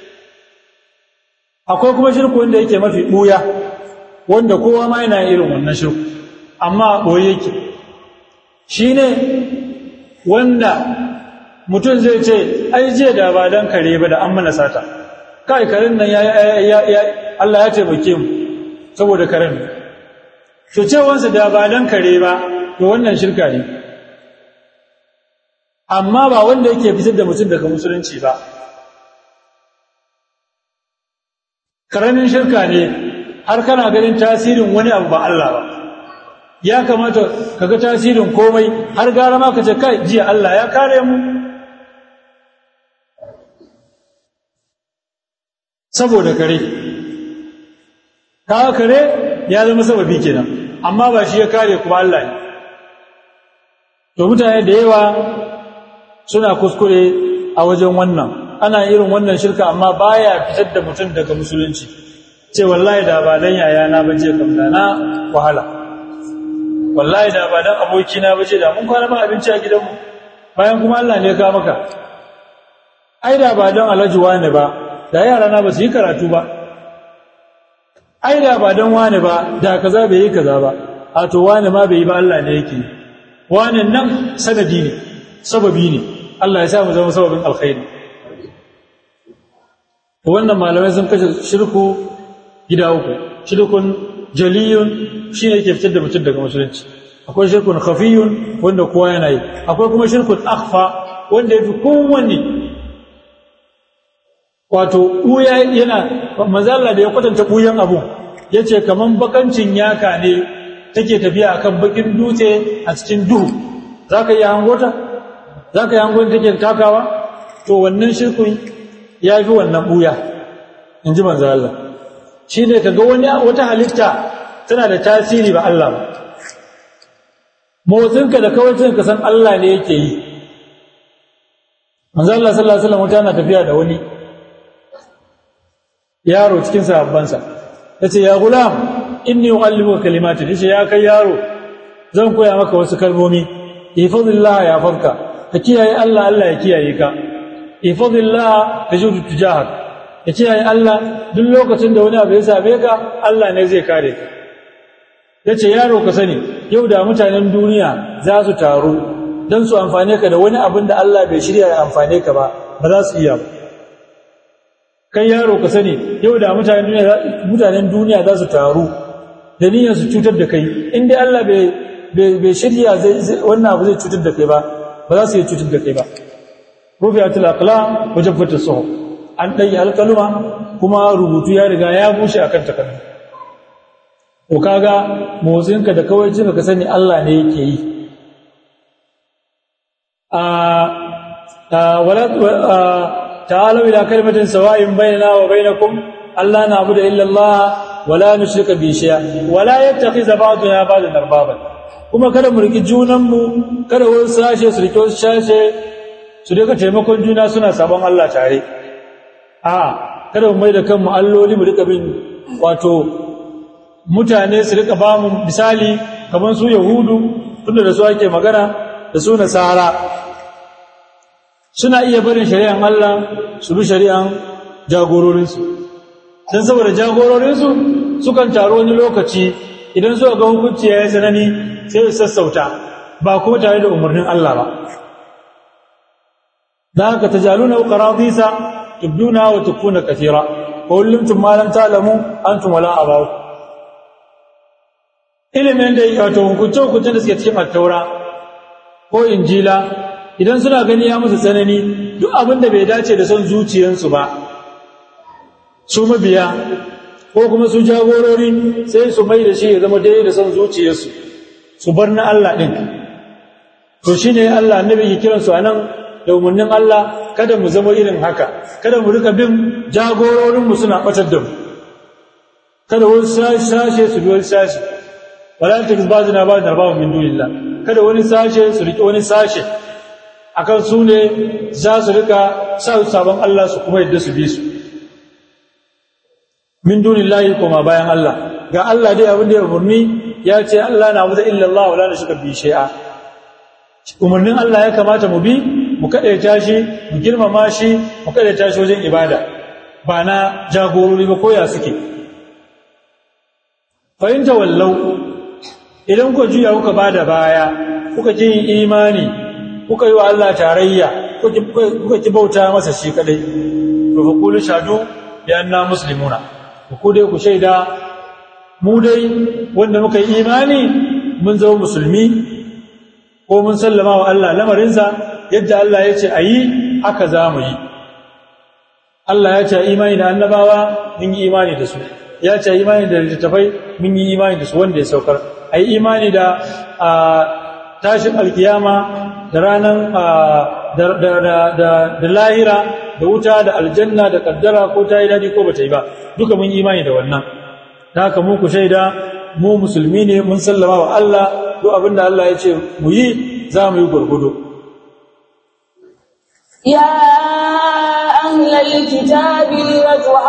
akwai kuma shirku wanda yake mafi buya wanda kowa ma yana irin wannan shirku amma boye yake shine wanda mutum zai ce ai je da ba dan kare ba da an mana sata kai karen nan ya Allah ya taimake mu saboda karen to cewansa da ba dan kare ba to wannan shirka ne amma ba wanda yake fitar da mutum daga musulunci ba karamin shirka ne har kana ganin tasirin wani abu ba Allah ba ya kamata kaga tasirin komai har gara ma ka ce kai jiya Allah ya kare mu saboda kare kawo kare ya zama sababi kenan amma ba shi ya kare kuma Allah ne to mutane da yawa suna kuskure a wajen wannan ana irin wannan shirka amma baya fitar da mutum daga musulunci ce wallahi da ba dan yaya na baje kam da na wahala wallahi da ba dan aboki na baje da mun kwana ba abinci a gidanmu bayan kuma Allah ne ya ka maka ai da ba dan alhaji wani ba da yara na ba su yi karatu ba ai da ba dan wani ba da kaza bai yi kaza ba a to wani ma bai yi ba Allah ne yake wani nan sanadi ne sababi ne Allah ya sa mu zama sababin alkhairi wannan malamai sun kashe shirku gida uku shirkun jaliyun shine yake fitar da mutum daga musulunci akwai shirkun khafiyun wanda kowa yana yi akwai kuma shirkun akhfa wanda yafi kowanne wato buya yana mazalla da ya kwatanta buyan abu yace kaman bakancin yaka ne take tafiya akan bakin dutse a cikin duhu zaka yi hangota zaka yi hangon take takawa to wannan shirkun ya fi wannan buya inji manzo Allah shine kaga wani wata halitta tana da tasiri ba Allah ba motsinka da kawai ka san Allah ne yake yi manzo Allah sallallahu alaihi wasallam wata na tafiya da wani yaro cikin sahabbansa yace ya gulam inni uallimuka kalimatin yace ya kai yaro zan koya maka wasu kalmomi ifadillah ya farka ka kiyaye Allah Allah ya kiyaye ka ifadillah tajudu tujahak ya kiyaye Allah duk lokacin da wani abu ya same ka Allah ne zai kare ka yace yaro ka sani yau da mutanen duniya za su taru dan su amfane ka da wani abin da Allah bai shirya ya amfane ka ba ba za su iya ba kai yaro ka sani yau da mutanen duniya mutanen duniya za su taru da niyyar su cutar da kai in dai Allah bai bai shirya wannan abu zai cutar da kai ba ba za su yi cutar da kai ba rufiyatul aqlam wajabatu suhuf an dai alkaluma kuma rubutu ya riga ya bushe akan takardu ko kaga motsinka da kawai jinka ka sani Allah ne yake yi a wala ta'alu ila kalimatin sawa'in bainana wa bainakum alla na'budu illa Allah wala nushrika bi shay'a wala yattakhidha ba'duna ba'dan arbaban kuma kada mu riki junan mu kada wani sashe su riki wasu sashe su daga taimakon juna suna sabon Allah tare a kada mu mai da kanmu alloli mu rika bin wato mutane su rika ba mu misali kamar su yahudu tunda da su ake magana da su nasara suna iya barin shari'an Allah su bi shari'an jagororinsu don saboda jagororinsu sukan taru wani lokaci idan suka ga hukunci ya yi tsanani sai su sassauta ba kuma tare da umarnin Allah ba da haka ta jaluna qaradisa tubduna wa tukuna kathira wa ullimtum ma lam ta'lamu antum wala abaw ilimin da wato hukunce hukuncen da suke cikin attaura ko injila idan suna gani ya musu tsanani duk abin da bai dace da son zuciyarsu ba su mabiya ko kuma su jagorori sai su mai da shi ya zama daidai da son zuciyarsu su bar na Allah ɗin to shi ne Allah annabi ke kiransu a nan da umarnin Allah kada mu zama irin haka kada mu rika bin jagororinmu suna ɓatar da mu kada wani sashe su bi wani sashe wala ta ba zina ba da rabawa min dunillah kada wani sashe su riƙe wani sashe akan su ne za su rika sa sabon Allah su kuma yadda su bi su min dunillahi kuma bayan Allah ga Allah dai abin da ya umarni ya ce Allah na muza illa Allah wala nashka bi shay'a umarnin Allah ya kamata mu bi mu mu kadaita shi mu girmama shi mu kadaita shi wajen ibada ba na jagorori ba koya suke fahimta wallau idan ku juya kuka bada baya kuka ji imani kuka yi wa Allah tarayya kuka ki bauta masa shi kadai to fa qulu shadu bi anna muslimuna ku dai ku shaida mu dai wanda muka yi imani mun zama musulmi ko mun sallama wa Allah lamarinsa yadda Allah ya ce ayi haka za mu yi Allah ya ce imani da annabawa mun yi imani da su ya ce imani da littattafai mun yi imani da su wanda ya saukar ayi imani da tashin alkiyama da ranar da lahira da wuta da aljanna da kaddara ko ta yi daɗi ko ba ta yi ba duka mun imani da wannan da haka mu ku shaida mu musulmi ne mun sallama wa Allah duk abinda Allah ya ce mu yi za mu yi gurgudu يا أهل الكتاب لم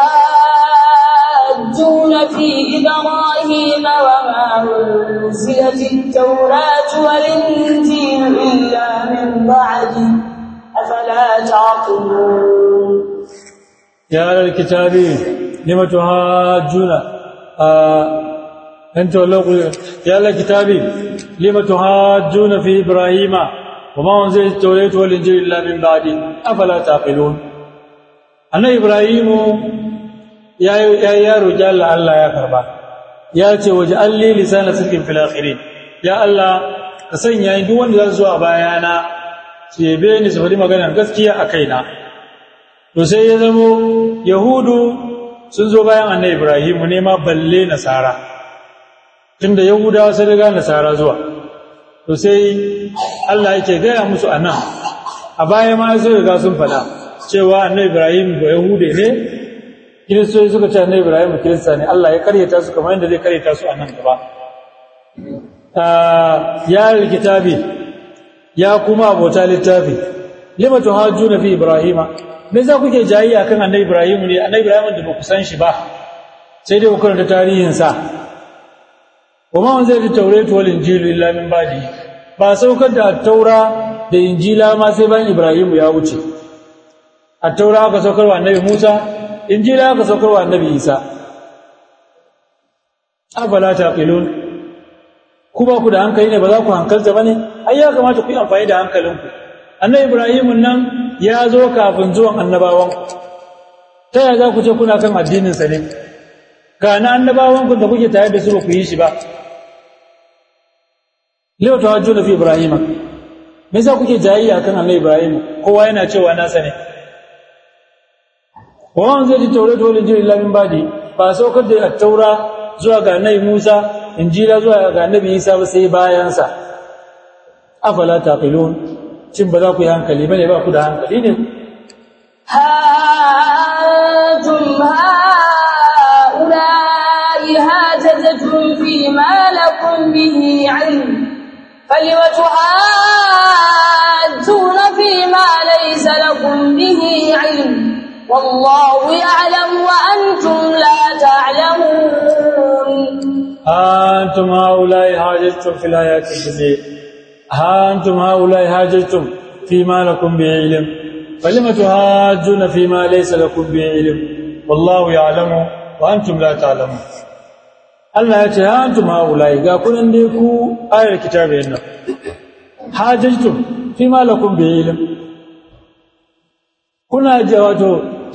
تحاجون في إبراهيم وما أنزلت التوراة والإنجيل إلا من بعده أفلا تعقلون يا أهل الكتاب لم تحاجون آه أنت ولو يا أهل الكتاب لم تحاجون في إبراهيم وما أنزلت التوراة والإنجيل إلا من بعده أفلا تعقلون أنا إبراهيم يا يا يا رجال الله يا كربا يا ce waje alli lisana sikin fil akhirin ya Allah ka sanya ni duk wanda zai zo a bayana su yabe ni su faɗi maganar gaskiya a kaina to sai ya zamo yahudu sun zo bayan annabi ibrahim ne ma balle nasara tunda yahudawa sun riga nasara zuwa to sai Allah yake gaya musu anan a baya ma sai riga sun faɗa cewa annabi ibrahim ba yahude ne kiristoci suka ce annabi ibrahim kirista ne Allah ya karyata su kamar yadda zai karyata su a nan gaba ya kitabi ya kuma abota littafi lima tuhajjuna fi ibrahima me za kuke jayi akan annabi ibrahim ne annabi ibrahim da ba ku san shi ba sai dai ku karanta tarihin sa kuma wanzu da tauratu wal injilu illa min badi ba saukar da taura da injila ma sai bayan ibrahim ya wuce at-taura aka saukar wa annabi musa injila aka saukar wa annabi isa afala taqilun ku ba ku da hankali ne ba za ku hankalta bane ai ya kamata ku yi amfani da hankalinku annabi ibrahim nan ya zo kafin zuwan annabawan ta yaya za ku ce kuna kan addinin sa ne ga na annabawan ku da kuke tare da su ba ku yi shi ba lewa tawajjuna fi ibrahim me yasa kuke jayayya kan annabi ibrahim kowa yana cewa nasa ne wa zai ji taurata wal injil illa min badi ba saukar da taura zuwa ga annabi Musa injila zuwa ga annabi Isa ba sai bayan sa afala taqilun cin ba za ku yi hankali bane ba ku da hankali ne ha antum haula'i hajajtum fi ma lakum bihi ilm فلم تحاجون فيما ليس لكم به علم والله يعلم وأنتم لا تعلمون أنتم هؤلاء حاججتم في الحياة الدنيا أنتم هؤلاء حاججتم فيما لكم به علم فلم تحاجون فيما ليس لكم به علم والله يعلم وأنتم لا تعلمون Allah ya ce ha antum haulai ga kunan dai ku ayar kitabin nan hajjtum fi ma lakum bi ilm kuna ji wato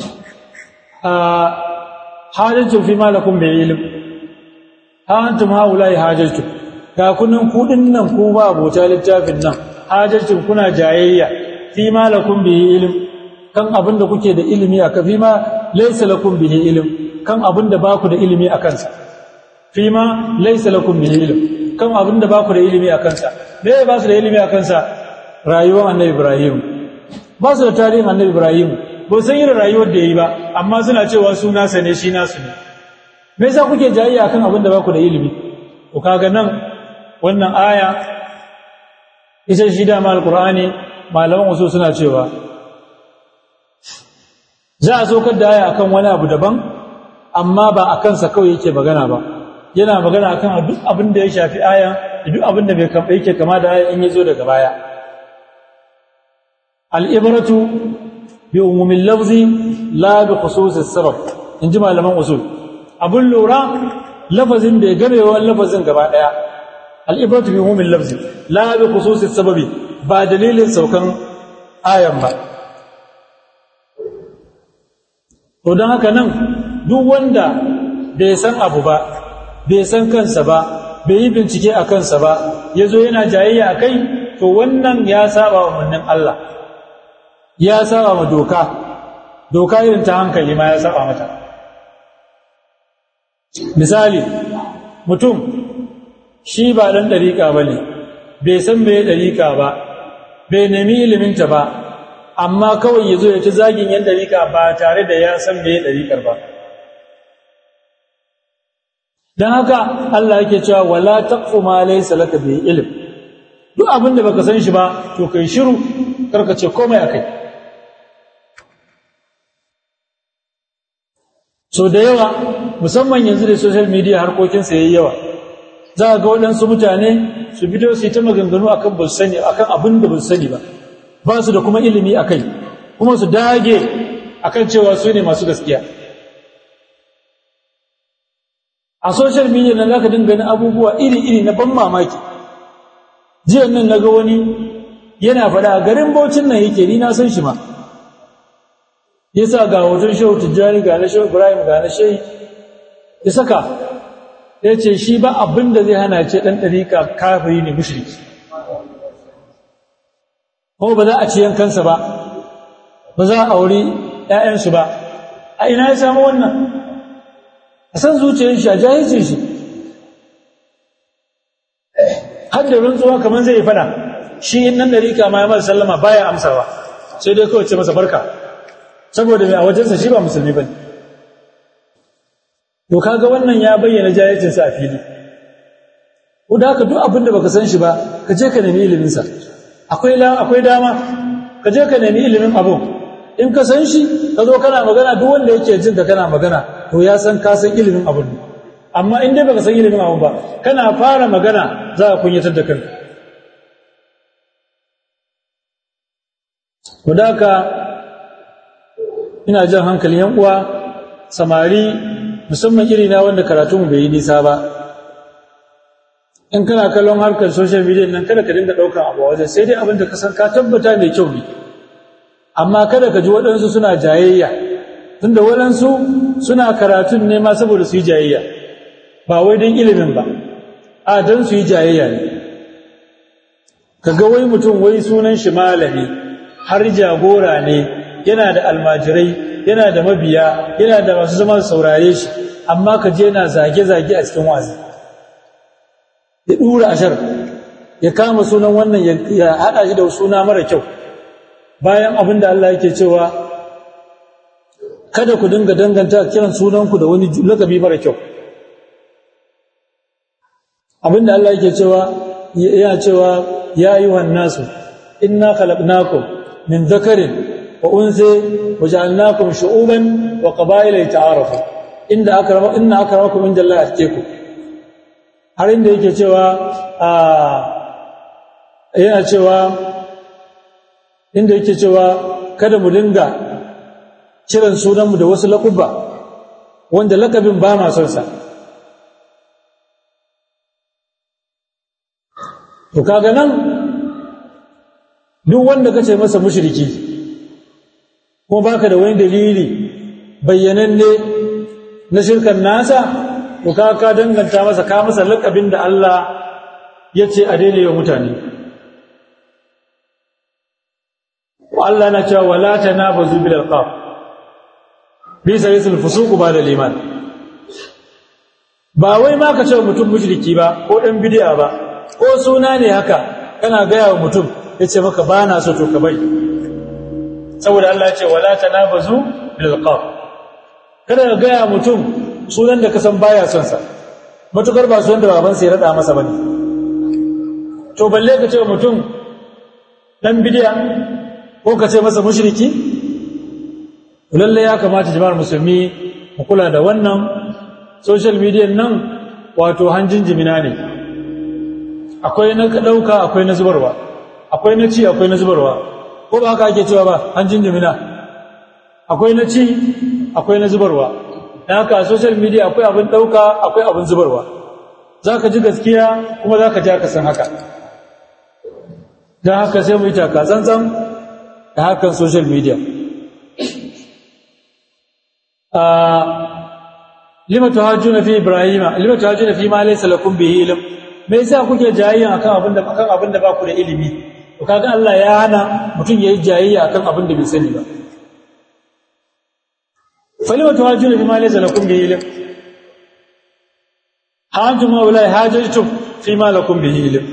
hajjtum fi ma lakum bi ilm ha antum haulai hajjtum ga kunan ku nan ku ba abota littafin nan hajjtum kuna jayayya fi ma lakum bi ilm kan abin da kuke da ilimi akan fi ma laysa lakum bihi ilm kan abin da ba ku da ilimi akan sa fi ma laysa lakum bihi ilm kan abin da ba ku da ilimi akan sa me ba su da ilimi akan sa rayuwar annabi ibrahim ba su da tarihin annabi ibrahim ba san irin rayuwar da yi ba amma suna cewa su nasa ne shi nasu ne me yasa kuke jayayya akan abin da ba ku da ilimi to kaga nan wannan aya ita shi da mal qur'ani malaman wasu suna cewa za a saukar da aya akan wani abu daban amma ba a kansa kawai yake magana ba yana magana akan duk abin da ya shafi aya da duk abin da bai yake kama da aya in ya zo daga baya al'ibratu bi umumin lafzi la bi khususis sabab in ji malaman usul abun lura lafazin bai gamewa lafazin gaba ɗaya al'ibratu bi umumin lafzi la bi khususis sababi ba dalilin saukan ayan ba to don haka nan duk wanda bai san abu ba bai san kansa ba bai yi bincike a kansa ba ya zo yana jayayya a kai to wannan ya saba wa munnin Allah ya saba wa doka doka irin ta hankali ma ya saba mata misali mutum shi ba ɗan ɗariƙa ba ne bai san mai ɗariƙa ba bai nemi iliminta ba amma kawai ya zo ya ci zagin yan ɗariƙa ba tare da ya san mai ɗariƙar ba don haka Allah yake cewa wala taqfu ma laysa laka bi ilm duk abin da baka san shi ba to kai shiru karka ce komai akai so da yawa musamman yanzu da social media harkokin sa yayi yawa za ga waɗansu mutane su bidiyo su yi ta maganganu akan ba sani akan abin da ba sani ba ba su da kuma ilimi akai kuma su dage akan cewa su ne masu gaskiya a social media nan zaka dinga ganin abubuwa iri-iri na ban mamaki jiya nan naga wani yana faɗa garin Bauchin nan yake ni na san shi ma yasa ga hoton Shehu Tijjani ga na Shehu Ibrahim ga na Shehu ya saka ya ce shi ba abin da zai hana ce ɗan ɗariƙa kafiri ne mushriki ko ba za a ci yankansa ba ba za a auri ‘ya'yansu ba a ina ya samu wannan a san zuciyar shi a jahilcin shi har da rantsuwa kamar zai fada shi in nan dariƙa ma ya masa sallama baya amsawa sai dai kawai ce masa barka saboda mai a wajensa shi ba musulmi ba to kaga wannan ya bayyana jahilcin sa a fili ko da haka duk abin da baka san shi ba ka je ka nemi ilimin sa akwai akwai dama ka je ka nemi ilimin abu in ka san shi ka zo kana magana duk wanda yake jin ka kana magana to ya san ka san ilimin abun amma in dai baka san ilimin abun ba kana fara magana za ka kunyatar da kanka wadaka ina jan hankalin yan uwa samari musamman iri na wanda karatu mu bai yi nisa ba in kana kallon harkar social media nan kada ka dinga daukan abu wajen sai dai abin da ka san ka tabbata mai kyau ne amma kada ka ji waɗansu suna jayayya tunda waɗansu suna karatun ne ma saboda su yi jayayya ba wai don ilimin ba a don su yi jayayya ne kaga wai mutum wai sunan shi malami har jagora ne yana da almajirai yana da mabiya yana da masu zama saurare shi amma ka je yana zage-zage a cikin wazi ya ɗura ashar ya kama sunan wannan ya haɗa shi da suna mara kyau bayan abin da Allah yake cewa kada ku dinga danganta kiran sunanku da wani lakabi mara kyau abin da Allah yake cewa yana cewa ya ayyuhan nasu inna khalaqnakum min dhakarin wa unsa wa ja'alnakum shu'uban wa qaba'ila lita'arafu inda akrama inna akramakum indallahi atqakum har inda yake cewa a yana cewa inda yake cewa kada mu dinga kiran sunanmu da wasu laƙuba wanda lakabin ba ma son sa to kaga nan duk wanda kace masa mushriki ko baka da wani dalili bayyananne na shirkan nasa to ka ka danganta masa ka masa lakabin da Allah ya ce a daidai wa mutane Allah na cewa wala tanabazu bil alqab bi sayyisul fusuq ba da liman ba wai ma ka ce mutum mushriki ba ko dan bid'a ba ko suna ne haka kana gaya wa mutum yace maka ba na so to ka bai saboda Allah ya ce wala tanabazu bil alqab kada ka gaya mutum sunan da ka san baya son sa matukar ba sunan da baban sa ya rada masa bane to balle ka ce wa mutum dan bid'a ko ka ce masa mushriki lalle ya kamata jama'ar musulmi mu kula da wannan social media nan wato hanjin jimina ne akwai na dauka akwai na zubarwa akwai na ci akwai na zubarwa ko ba haka ake cewa ba hanjin jimina akwai na ci akwai na zubarwa dan haka a social media akwai abin ɗauka akwai abin zubarwa za ka ji gaskiya kuma za ka ji aka san haka don haka sai mu yi taka tsantsan da hakan social media lima tuhajjuna fi ibrahima lima tuhajjuna fi ma laysa lakum bihi ilm me yasa kuke jayayya akan abin da akan abin da ba ku da ilimi to kaga Allah ya hana mutum yayi jayayya akan abin da bai sani ba falima tuhajjuna fi ma laysa lakum bihi ilm hajjum wala hajjtum fi ma lakum bihi ilm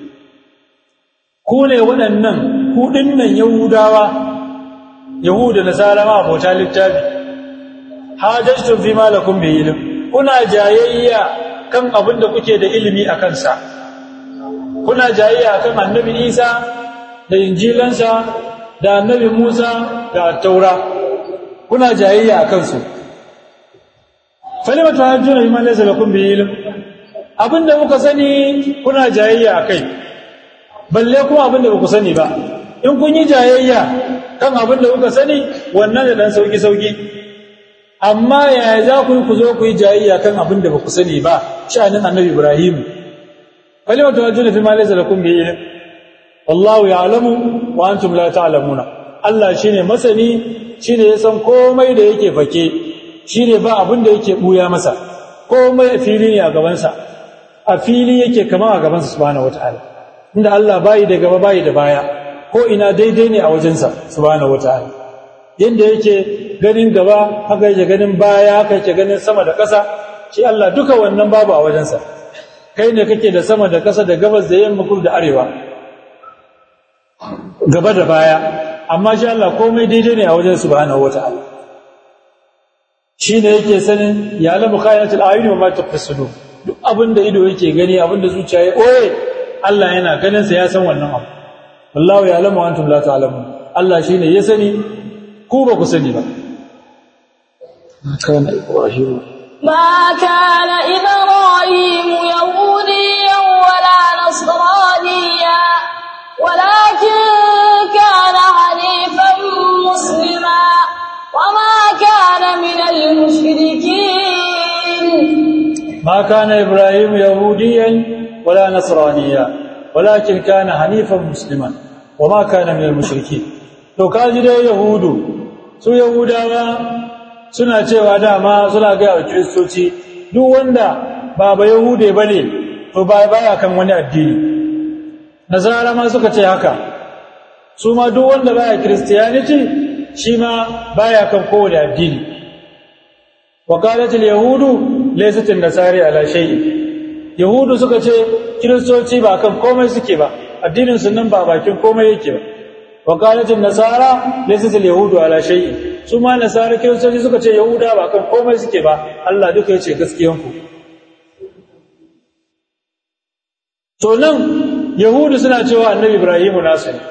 ku ne waɗannan ku dinnan yahudawa yahuda nasara ma abota littafi hajjtum fi ma lakum bihi ilm kuna jayayya kan abin da kuke da ilimi a kansa kuna jayayya kan annabi Isa da injilansa da annabi Musa da taura kuna jayayya a kansu falima tahajjuna bima laysa lakum bihi ilm abinda muka sani kuna jayayya akai balle kuma abinda ba ku sani ba in kun yi jayayya kan abinda kuka sani wannan da dan sauki sauki amma yaya za ku yi ku zo ku yi jayayya kan abinda ba ku sani ba sha'anin annabi ibrahim falima tahajjuna bima laysa lakum bihi ilm wallahu ya'lamu wa antum la ta'lamuna Allah shine masani shine ya san komai da yake fake shine ba abin da yake buya masa komai a fili ne a gabansa a fili yake kama a gabansa subhanahu wataala inda Allah bayi da gaba bayi da baya ko ina daidai ne a wajensa subhanahu wataala yanda yake ganin gaba haka yake ganin baya haka yake ganin sama da ƙasa shi Allah duka wannan babu a wajensa kai ne kake da sama da ƙasa da gabas da yamma kudu da arewa gaba da baya amma shi Allah komai daidai ne a wajen subhanahu wataala shine yake sanin ya lamu khayratul ayuni wa ma tafsidu duk abinda ido yake gani abinda zuciya ya oye Allah yana ganin sa ya san wannan abu wallahu ya lamu antum la ta'lamun Allah shine ya sani ku ba ku sani ba kana ibrahim ما كان إبراهيم يهوديا ولا نصرانيا ولكن كان حنيفا مسلما وما كان من المشركين ما كان إبراهيم يهوديا ولا نصرانيا ولكن كان حنيفا مسلما وما كان من المشركين to kaji dai yahudu su yahudawa suna cewa dama suna ga kristoci duk wanda ba ba yahude bane to ba baya kan wani addini nasara ma suka ce haka su ma duk wanda baya christianity shi ma baya kan kowane addini wakalatul yahudu laysat an-nasari ala shay'in yahudu suka ce kiristoci ba kan komai suke ba addinin su nan ba bakin komai yake ba wakalatul nasara laysat al-yahudu ala shay'in su ma nasara kiristoci suka ce yahuda ba kan komai suke ba Allah duka yace gaskiyan ku to nan yahudu suna cewa annabi ibrahimu nasu ne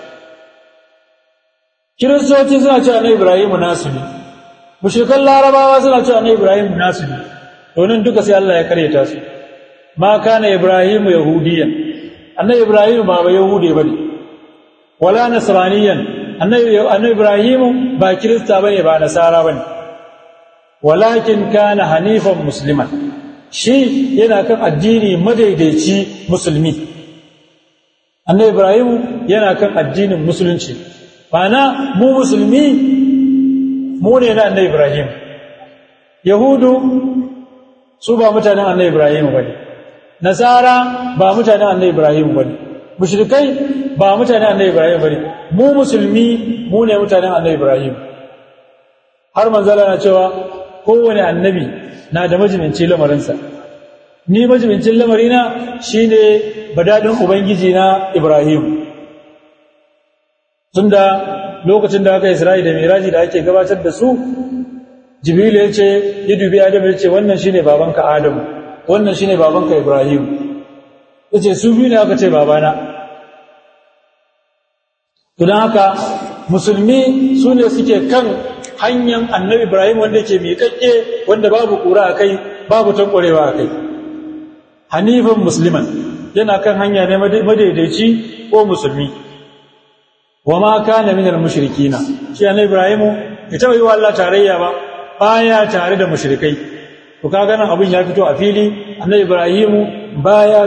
kiristoci suna cewa annabi ibrahimu nasu ne mushrikan larabawa suna cewa annabi ibrahimu nasu ne to nan duka sai Allah ya karyata su ma kana ibrahimu yahudiyan annabi ibrahimu ba ba yahude bane wala nasraniyan annabi annabi ibrahimu ba kirista bane ba nasara bane walakin kana hanifan musliman shi yana kan addini madaidaici musulmi annabi ibrahim yana kan addinin musulunci bana mu musulmi mu ne na annabi ibrahim yahudu su ba mutanen annabi ibrahim bane nasara ba mutanen annabi ibrahim bane mushrikai ba mutanen annabi ibrahim bane mu musulmi mu ne mutanen annabi ibrahim har manzala na cewa kowane annabi na da majiminci lamarinsa ni majibincin lamarina shine badadin ubangiji na Ibrahim tunda lokacin da aka Isra'i da Miraji da ake gabatar da su Jibril ya ce ya dubi Adam ya ce wannan shine babanka Adam wannan shine babanka Ibrahim yace su biyu ne aka ce babana to dan haka musulmi su ne suke kan hanyar annabi Ibrahim wanda ke miƙaƙƙe wanda babu ƙura a kai babu tankwarewa a kai hanifan musliman yana kan hanya ne madaidaici ko musulmi wa ma kana minal mushrikina shi annabi ibrahimu bai taba yi wa Allah tarayya ba baya tare da mushrikai to kaga nan abin ya fito a fili annabi ibrahimu baya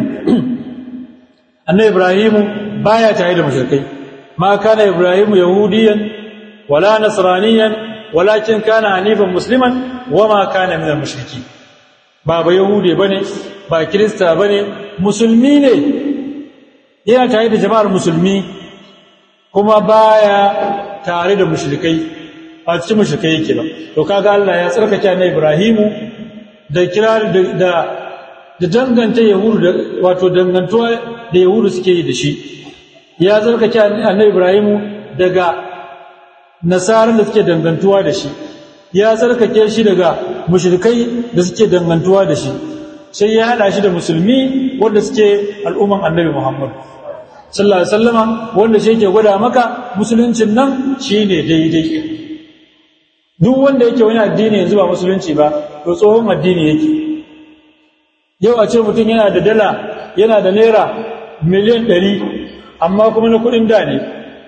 annabi ibrahimu baya tare da mushrikai ma kana ibrahimu yahudiyan wala nasraniyan walakin kana hanifan musliman wama kana minal mushriki ba ba yahude bane ba kirista bane musulmi ne yana tare da jama'ar musulmi kuma baya tare da mushrikai a cikin mushrikai yake ba to kaga Allah ya tsarkake annabi Ibrahimu da kirar da da, da danganta yahudu da wato dangantuwa da yahudu suke yi da shi ya tsarkake annabi Ibrahimu daga nasaran da suke dangantuwa da shi ya tsarkake shi daga mushrikai da suke dangantuwa da shi sai ya hada shi da musulmi wanda suke al'umman annabi Muhammad sallallahu alaihi wasallama wanda shi yake gwada maka musuluncin nan shine daidai duk wanda yake wani addini yanzu ba musulunci ba to tsohon addini yake yau a ce mutum yana da dala yana da naira miliyan ɗari amma kuma na kuɗin da ne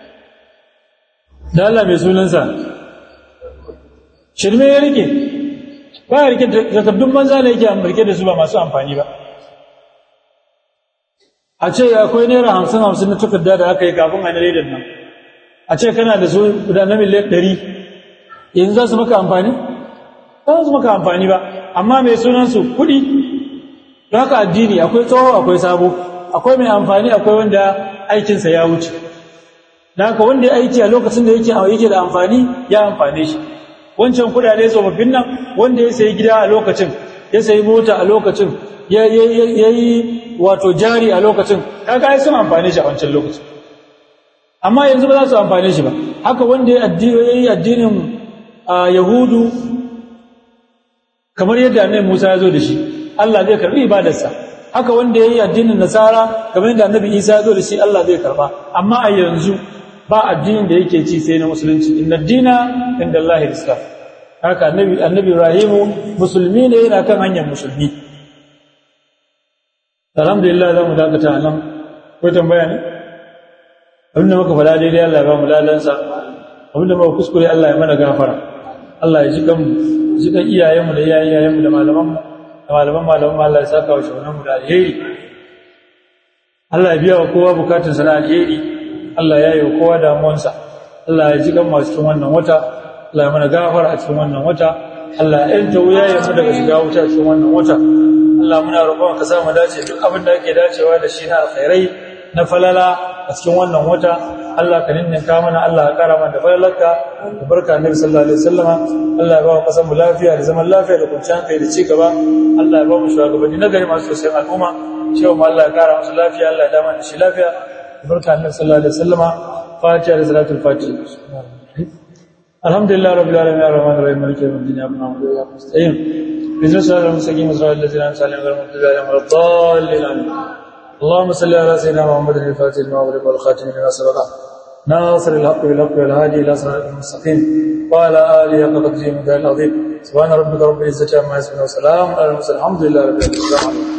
da Allah mai sunansa shirme ya rike ba ya rike takardun banza ne yake rike da su ba masu amfani ba a ce akwai naira hamsin hamsin na takarda da aka yi kafin a nare nan a ce kana da su guda na miliyan ɗari yanzu za su maka amfani ba su maka amfani ba amma mai sunansu kuɗi don haka addini akwai tsoho akwai sabo akwai mai amfani akwai wanda aikinsa ya wuce don haka wanda ya aiki a lokacin da yake yake da amfani ya amfane shi wancan kuɗaɗe tsofaffin nan wanda ya sayi gida a lokacin ya sayi mota a lokacin ya yi wato jari a lokacin kaga ai sun amfane shi a wancan lokacin amma yanzu ba za su amfane shi ba haka wanda ya yi addinin yahudu kamar yadda annabi Musa ya zo da shi Allah zai karbi ibadarsa haka wanda ya yi addinin nasara kamar yadda annabi Isa ya zo da shi Allah zai karba amma a yanzu ba addinin da yake ci sai na musulunci inna dina inda Allah islam haka annabi annabi Ibrahimu musulmi ne yana kan hanyar musulmi alhamdulillah za mu dakata a nan ko tambaya ne abinda muka faɗa daidai Allah ya ba mu lalansa abinda muka kuskure Allah ya mana gafara Allah ya ji kan ji kan iyayenmu da iyayen iyayenmu da malamanmu da malaman malaman Allah ya saka wa shaunan da alheri Allah ya biya wa kowa bukatun sa na alheri Allah ya yi wa kowa damuwansa Allah ya ji kan masu cikin wannan wata Allah ya mana gafara a cikin wannan wata Allah ya yanta wuyayen mu daga shiga wuta cikin wannan wata Allah muna roƙon ka samu dace duk abin da ake dacewa da shi na alkhairai na falala a cikin wannan wata Allah ka ninninka mana Allah ya kara mana da falalarka da barka annabi sallallahu alaihi wasallama Allah ya ba mu kasan mu lafiya da zaman lafiya da kwanciyar kai da ci gaba Allah ya ba mu shugabanni na gari masu sosai al'umma cewa mu Allah ya kara musu lafiya Allah ya dama da shi lafiya da barka annabi sallallahu alaihi wasallama fatiha da salatul fatiha alhamdulillah rabbil alamin arrahmanir rahim maliki yawmiddin ya na'budu wa iyyaka nasta'in بإذن الله المستقيم صراط الذين أنعمت عليهم غير المغضوب عليهم ولا الضالين آمين اللهم صل على سيدنا محمد الفاتح لما أغلق والخاتم لما سبق ناصر الحق بالحق والهادي إلى صراط المستقيم وعلى آله حق قدره المدى العظيم سبحان ربك رب العزة عما يصفون وسلام على المرسلين الحمد لله رب العالمين